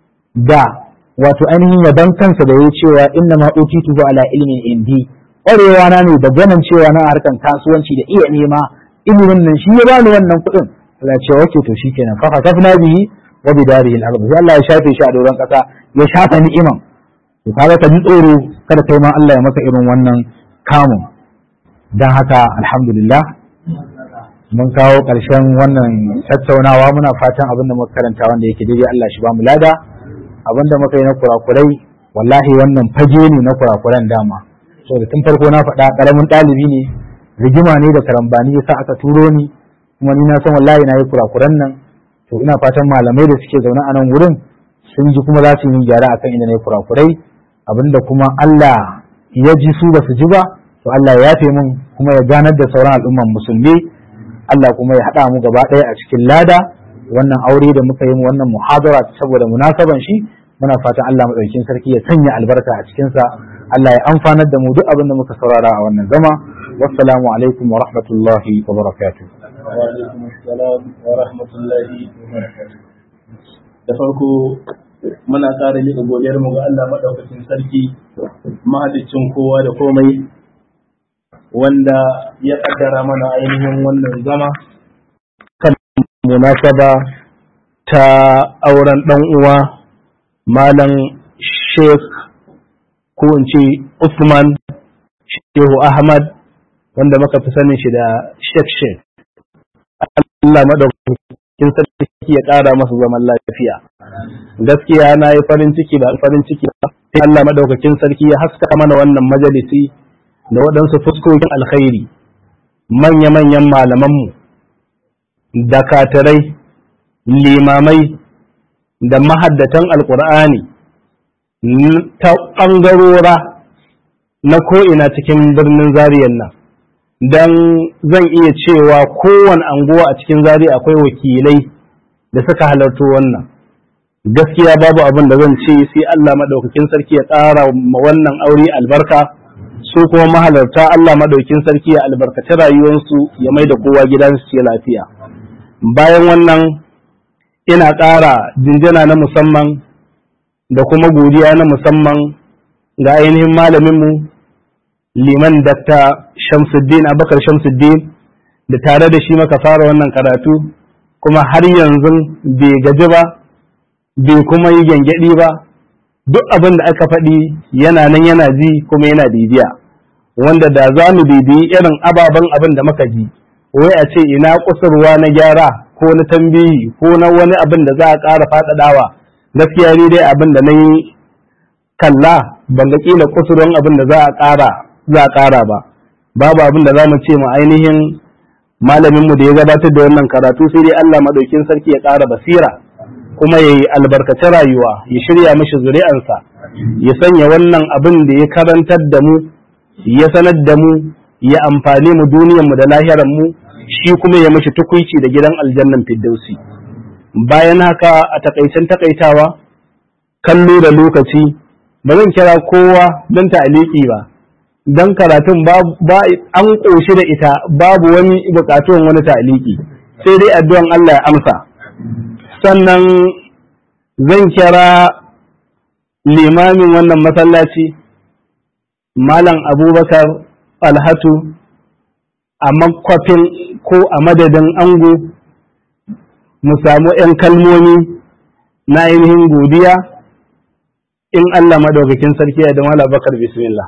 da wato ainihin yaban kansa da ya cewa inna ma utitu ala ilmin indi ƙwarewa na ne da ganin cewa na harkan kasuwanci da iya nema ilimin nan shi ya bani wannan kuɗin Allah ya ce wake to shikenan fa kasafna bihi wa bidarihi al-ardh sai Allah ya shafe shi a doron kasa ya shafa ni'iman to kaga ka ji tsoro kada kai ma Allah ya maka irin wannan kamun dan haka alhamdulillah mun kawo ƙarshen wannan tattaunawa muna fatan abin da muka karanta wanda yake daidai Allah shi ba mu lada abin da muka yi na kurakurai wallahi wannan fage ne na kurakuran dama saboda tun farko na faɗa ƙaramin ɗalibi ne rigima ne da karambani yasa aka turo ni kuma ni na san wallahi na yi kurakuran nan to ina fatan malamai da suke zaune a nan wurin sun ji kuma za su yi gyara akan inda na yi kurakurai abinda kuma Allah ya ji su ba su ji ba to Allah ya yafe min kuma ya ganar da sauran al'umman musulmi Allah kuma ya haɗa mu gaba ɗaya a cikin lada wannan aure da muka yi wannan muhadara saboda munasaban shi muna fatan Allah madaukakin sarki ya sanya albarka a cikin sa Allah ya amfanar da mu duk abin da muka saurara a wannan zama wassalamu alaikum wa rahmatullahi wa barakatuh wa alaikum assalam wa rahmatullahi wa barakatuh da farko muna ƙara miƙa godiyar mu ga Allah madaukakin sarki mahaliccin kowa da komai wanda ya kaddara mana ainihin wannan zama kan munasaba ta auren ɗan uwa malam sheikh ko in ce Usman Shehu Ahmad wanda muka fi sanin shi da Sheikh Sheikh Allah madaukakin sarki ya ƙara masa zaman lafiya gaskiya na yi farin ciki da farin ciki sai Allah madaukakin sarki ya haska mana wannan majalisi da waɗansu fuskokin alkhairi manya-manyan malamanmu da katarai limamai da mahaddatan alkur'ani ta ɓangarora na ko'ina cikin birnin zariyan nan don zan iya cewa kowane anguwa a cikin zari akwai wakilai da suka halarto wannan gaskiya babu abin da zan ce sai Allah maɗaukakin sarki ya ƙara wannan aure albarka su kuma mahalarta Allah maɗaukin sarki ya albarkaci rayuwarsu ya mai da kowa gidansu ce lafiya bayan wannan ina ƙara jinjina na musamman da kuma godiya na musamman ga ainihin malaminmu liman dakta shamsuddin abakar shamsuddin da tare da shi maka fara wannan karatu kuma har yanzu bai gaji ba bai kuma yi gyangyaɗi ba duk abin da aka faɗi yana nan yana ji kuma yana bibiya wanda da za mu bibiyi irin ababen abin da muka ji wai a ce ina kusurwa na gyara ko na tambayi ko na wani abin da za a ƙara faɗaɗawa gaskiya ni dai abin da na yi kalla ban ga ƙila kusurwan abin da za a ƙara za a ƙara ba babu abin da za mu ce mu ainihin malaminmu da ya gabatar da wannan karatu sai dai Allah madaukin sarki ya ƙara basira kuma ya yi albarkaci rayuwa ya shirya mashi zuri'ansa ya sanya wannan abin da ya karantar da mu ya sanar da mu ya amfani mu duniyanmu da lahiranmu shi kuma ya mashi tukuici da gidan aljannan firdausi bayan haka a takaicen takaitawa kallo da lokaci ba zan kira kowa don ta'aliki ba don karatun ba an ƙoshi da ita babu wani buƙatuwan wani ta'aliki sai dai addu'an Allah ya amsa sannan zan kira limamin wannan masallaci malam abubakar alhatu a makwafin ko a madadin ango mu samu 'yan kalmomi na ainihin godiya in Allah madaukakin sarki ya da malam bakar bismillah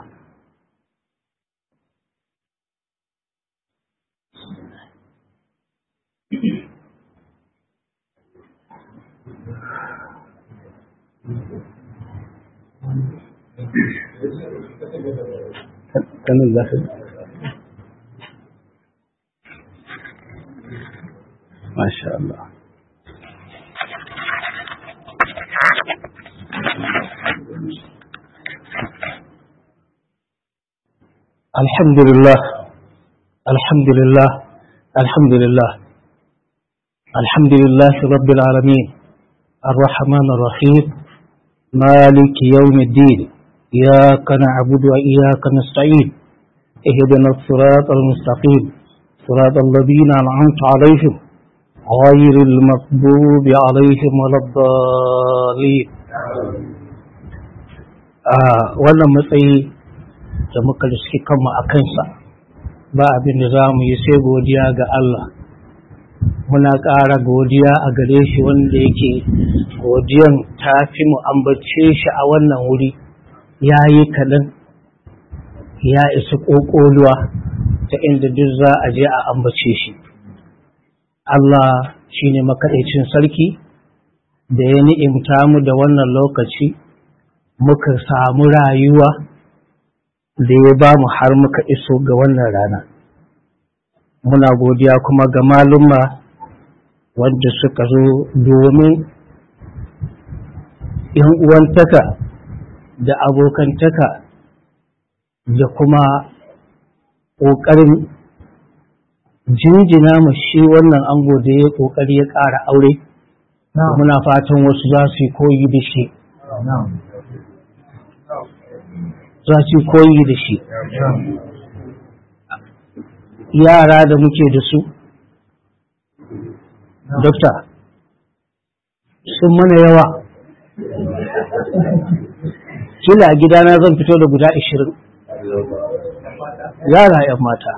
kanin za ka Masha Allah. الحمد لله الحمد لله الحمد لله الحمد لله رب العالمين الرحمن الرحيم مالك يوم الدين إياك نعبد وإياك نستعين اهدنا الصراط المستقيم صراط الذين أنعمت عليهم غير المغضوب عليهم ولا الضالين آه wannan matsayi da muka riski kanmu a kansa ba abin da za mu yi sai godiya ga Allah muna ƙara godiya a gare shi wanda yake godiyan ta fi mu ambace shi a wannan wuri ya yi kaɗan ya isa ƙoƙoluwa ta inda duk za a je a ambace shi Allah shi ne makaɗaicin sarki da ya ni'imta mu da wannan lokaci muka samu rayuwa da ya ba mu har muka iso ga wannan rana muna godiya kuma ga malumma wanda suka zo domin yan uwantaka da abokantaka da kuma ƙoƙarin jinjina mu shi wannan ango da ya ƙoƙari ya ƙara aure muna fatan wasu za su yi koyi da shi za su yi koyi da shi yara da muke da su dokta sun mana yawa kila a gidana zan fito da guda ashirin yara yan mata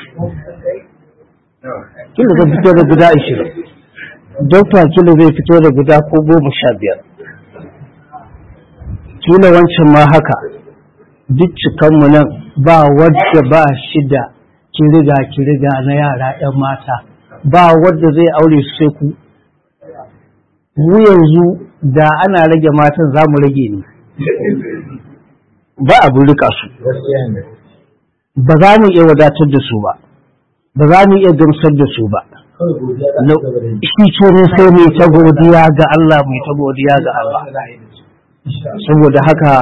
kila zan fito da guda ashirin dokta kila zai fito da guda ko goma sha biyar kila wancan ma haka duk cikanmu nan ba wadda ba shi da kiriga kiriga na yara 'yan mata ba wadda zai aure su sai ku mu yanzu da ana rage matan za mu rage ne ba abu rika su ba za mu iya wadatar da su ba ba za mu iya gamsar da su ba shi ce ne sai mai ta godiya ga Allah mai ta godiya ga Allah saboda haka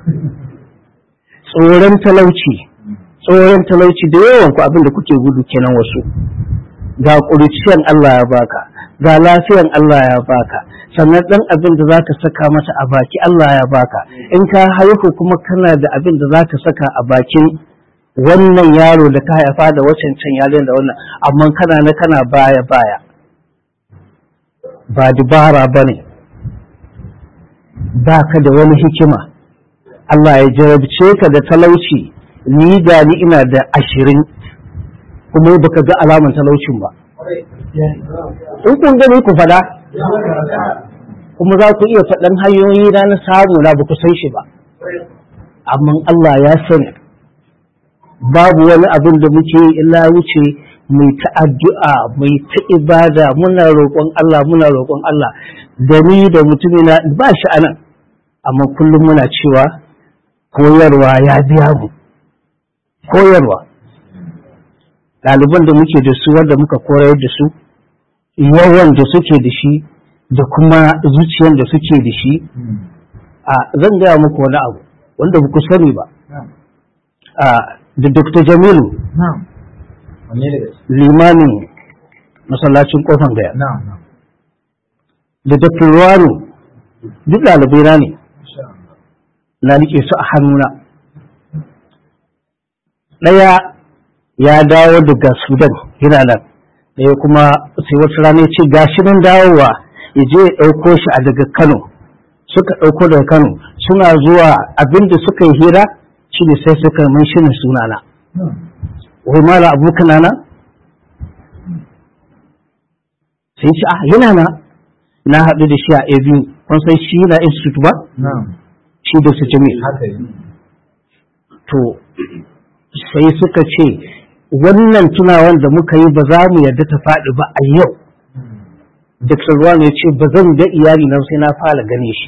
tsoron talauci tsoron talauci da yawan ku abin da kuke gudu kenan wasu ga ƙuriciyan Allah ya baka ga lafiyan Allah ya baka sannan ɗan abin da zaka saka mata a baki Allah ya baka in ka haihu kuma kana da abin da zaka saka a bakin wannan yaro da ka haifa da wacan can yaron da wannan amma kana na kana baya baya ba dubara bane ba ka da wani hikima Allah ya jarabce ka da talauci ni da ni ina da ashirin kuma baka ga alaman talaucin ba in kun gani ku fada kuma za ku iya faɗan hanyoyi na na samu na ba ku san shi ba amma Allah ya sani babu wani abin da muke illa wuce mai ta addu'a mai ta ibada muna roƙon Allah muna roƙon Allah da ni da mutumina ba shi anan amma kullum muna cewa koyarwa ya biya mu koyarwa ɗaliban da muke da su wanda muka koyar da su yawan da suke da shi da kuma zuciyar da suke da shi a zan gaya muku wani abu wanda ba ku sani ba da dr jamilu limanin masallacin kofan gaya da dr ruwanu duk ɗalibai na ne na rike su a hannuna ɗaya ya dawo daga sudan yana nan ɗaya kuma sai wasu rana ya ce gashi nan dawowa ya je ya ɗauko shi a daga kano suka ɗauko daga kano suna zuwa abinda suka yi hira shi ne sai suka mai shi sunana wai mala abokan na sai ce a yana na na haɗu da shi a abu kun san shi na institute ba shi da su jami to sai suka ce wannan tunawan da muka yi ba za mu yarda ta faɗi ba a yau Dr. Ruwan ya ce ba zan ga iyali nan sai na fara gane shi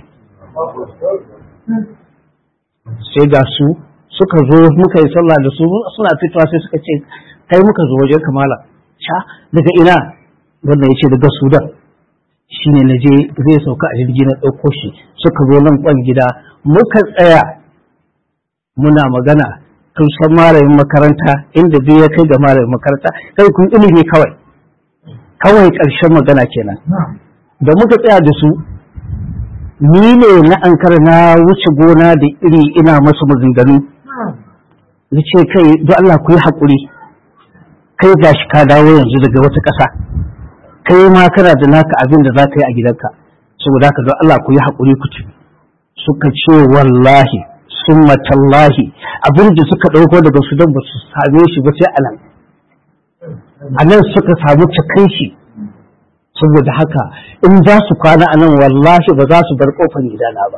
sai ga su suka zo muka yi sallah da su suna fitowa sai suka ce kai muka zo wajen kamala sha daga ina wannan ya ce daga sudan shi ne na je zai sauka a jirgi na ɗauko shi suka zo nan kwan gida muka tsaya muna magana kun san malamin makaranta inda duk ya kai ga malamin makaranta kai kun ilimi kawai kawai ƙarshen magana kenan da muka tsaya da su ni ne na ankara na wuce gona da iri ina masu maganganu na ce kai don Allah ku yi haƙuri kai gashi ka dawo yanzu daga wata ƙasa kai ma kana da naka abin da za ka yi a gidanka saboda haka don Allah ku yi haƙuri ku ci suka ce wallahi summa tallahi abin da suka ɗauko daga sudan ba su same shi ba sai a nan a nan suka samu cikin shi saboda haka in za su kwana a nan wallahi ba za su bar kofar gidana ba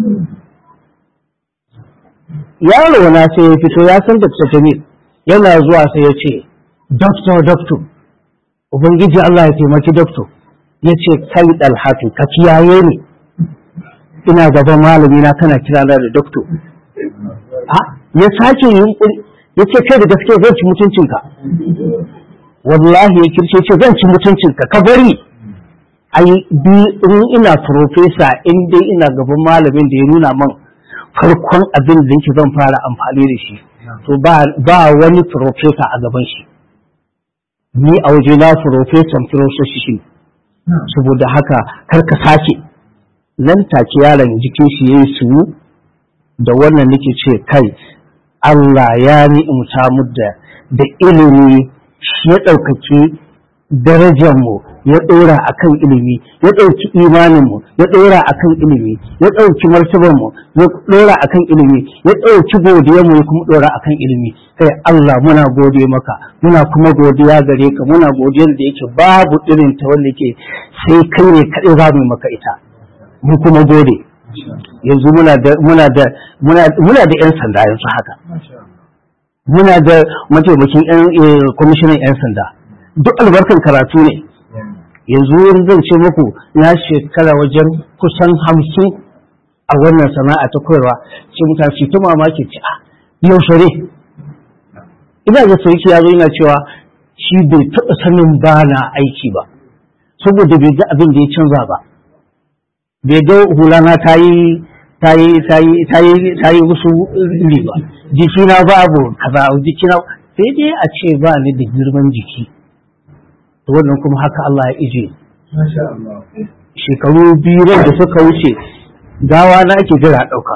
yaro na sai ya fito ya san da jamil yana zuwa sai ya ce doctor doctor ubangiji Allah ya taimaki doctor ya ce kai dalhatu ka kiyaye ni ina gaban malami na kana kira na da doctor ya sake yunkuri ya ce kai da gaske zan ci mutuncinka wallahi ya kirce ce zan ci mutuncinka ka bari ai bi in ina profesa in dai ina gaban malamin da ya nuna man farkon abin da yake zan fara amfani da shi to ba wani profesa a gaban shi ni a waje na profesan filosofi saboda haka kar ka sake nan take yaron jikin shi yayi su da wannan nake ce kai Allah ya ni'imta mu da da ilimi shi ya ɗaukaki darajarmu ya ɗora a kan ilimi ya ɗauki imaninmu ya ɗora a kan ilimi ya ɗauki martabarmu ya ɗora a kan ilimi ya ɗauki godiyarmu ya kuma ɗora a kan ilimi kai Allah muna gode maka muna kuma godiya gare ka muna godiyar da yake babu irin ta wanda ke sai kai ne kaɗai za mu maka ita mu kuma gode yanzu muna da muna da muna da 'yan sanda yanzu haka muna da mataimakin kwamishinan 'yan sanda duk albarkan karatu ne yanzu zan ce muku na shekara wajen kusan hamsin a wannan sana'a ta koyarwa ce mutane su ta mamaki ce a yaushe ne ina da sauki ya zo yana cewa shi bai taɓa sanin ba na aiki ba saboda bai ga abin da ya canza ba bai ga hulana ta yi ta yi ta yi ta yi ta yi wasu iri ba jikina babu kaza jikina sai dai a ce ba ni da girman jiki to wannan kuma haka Allah ya ije shekaru biyu da suka wuce gawa na ake jira ɗauka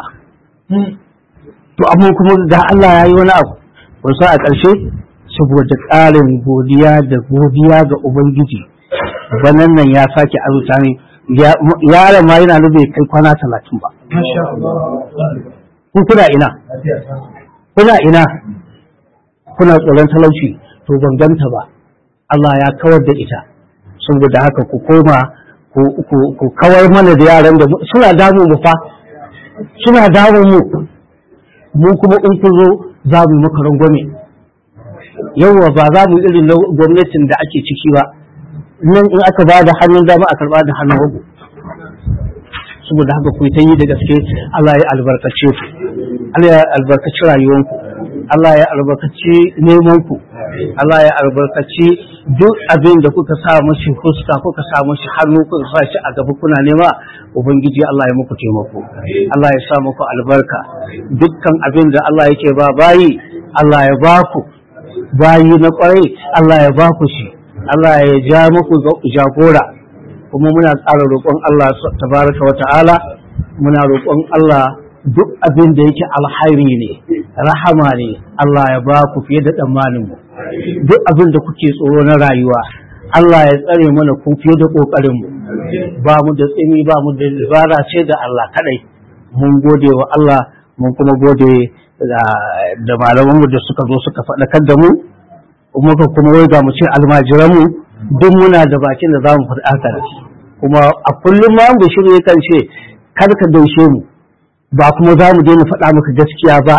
to amma kuma ga Allah ya yi wani abu wasu a ƙarshe saboda ƙarin godiya da godiya ga Ubangiji banan nan ya sake azuta ne yaron ma yana bai kai kwana talatin ba kun kuna ina kuna ina kuna tsoron talauci to ban ganta ba Allah ya kawar da ita saboda haka ku koma ku kawar mana da yaran da suna damu mu fa suna damu mu mu kuma in ku zo za mu maka rangwame yawwa ba za mu irin na gwamnatin da ake ciki ba nan in aka ba da hannun dama a karba da hannun hagu saboda haka ku ta yi da gaske Allah ya albarkace ku Allah ya albarkaci rayuwanku Allah ya albarkaci nemanku Allah ya albarkaci duk abin da kuka sa mashi fuska kuka sa mashi hannu kuka sa shi a gaba kuna nema ubangiji Allah ya muku taimako Allah ya sa muku albarka dukkan abin da Allah yake ba bayi Allah ya ba ku bayi na kwarai Allah ya ba ku shi Allah ya ja muku jagora kuma muna ƙara roƙon Allah tabaraka wa ta'ala muna roƙon Allah duk abin da yake alhairi ne rahama ne Allah ya ba ku fiye da tsammanin mu duk abin da kuke tsoro na rayuwa Allah ya tsare mana ku fiye da kokarin mu ba mu da tsini ba mu da dabara ce da Allah kadai mun gode wa Allah mun kuma gode da malaman mu da suka zo suka faɗakar da mu muka kuma wai ga mu ce almajiran mu duk muna da bakin da zamu faɗa haka kuma a kullum ma mu shirye kan ce kar ka daushe mu ba kuma za mu daina faɗa maka gaskiya ba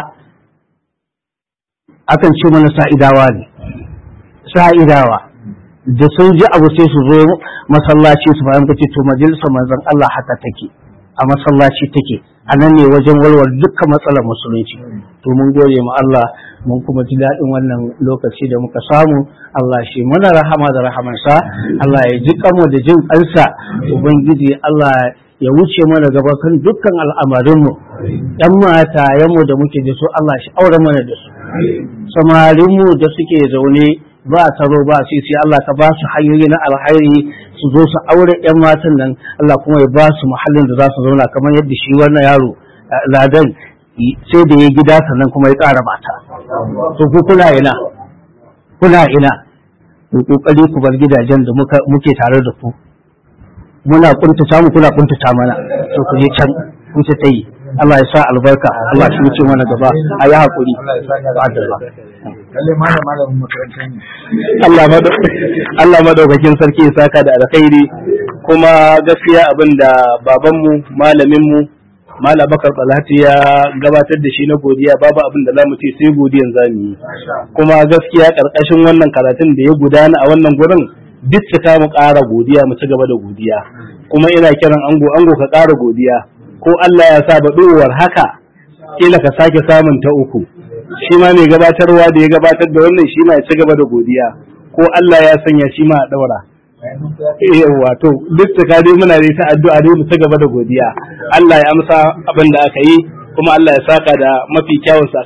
akan ce mana sa'idawa ne sa'idawa da sun ji abu sai su zo masallaci su bayan kace to majalisar manzon Allah haka take a masallaci take a nan ne wajen walwal dukkan matsalar musulunci to mun gode ma Allah mun kuma ji daɗin wannan lokaci da muka samu Allah shi mana rahama da rahamansa Allah ya ji kanmu da jin kansa ubangiji Allah ya wuce mana gaba kan dukkan al'amarinmu ‘yan matayenmu da muke da su Allah shi aure mana da su samarinmu da suke zaune ba taro ba sai sai Allah ka ba su hanyoyi na alhairi su zo su aure ‘yan matan nan Allah kuma ya ba su muhallin da za su zauna kamar yadda shi wannan yaro ladan sai da ya gida sannan kuma ya ƙara mata to ku kuna ina kuna ina ku kokari ku bar gidajen da muke tare da ku muna kuntata mu kuna kuntata mana to ku je can ku ta tayi Allah ya sa albarka Allah shi wuce mana gaba a yi hakuri lalle malam malamin makaranta ne Allah Allah madaukakin sarki ya saka da alkhairi kuma gaskiya abinda babanmu malaminmu Malam Bakar Talati ya gabatar da shi na godiya babu abin da za mu ce sai godiyan za mu yi kuma gaskiya karkashin wannan karatun da ya gudana a wannan gurin duk ta mu ƙara godiya mu ci gaba da godiya kuma ina kiran ango ango ka ƙara godiya ko Allah ya sa baɗuwar haka kila ka sake samun ta uku shi ma mai gabatarwa da ya gabatar da wannan shi ma ya ci gaba da godiya ko Allah ya sanya shi ma a ɗaura yawa to duk da dai muna da ta addu'a dai mu ci gaba da godiya Allah ya amsa abin da aka yi kuma Allah ya saka da mafi kyawun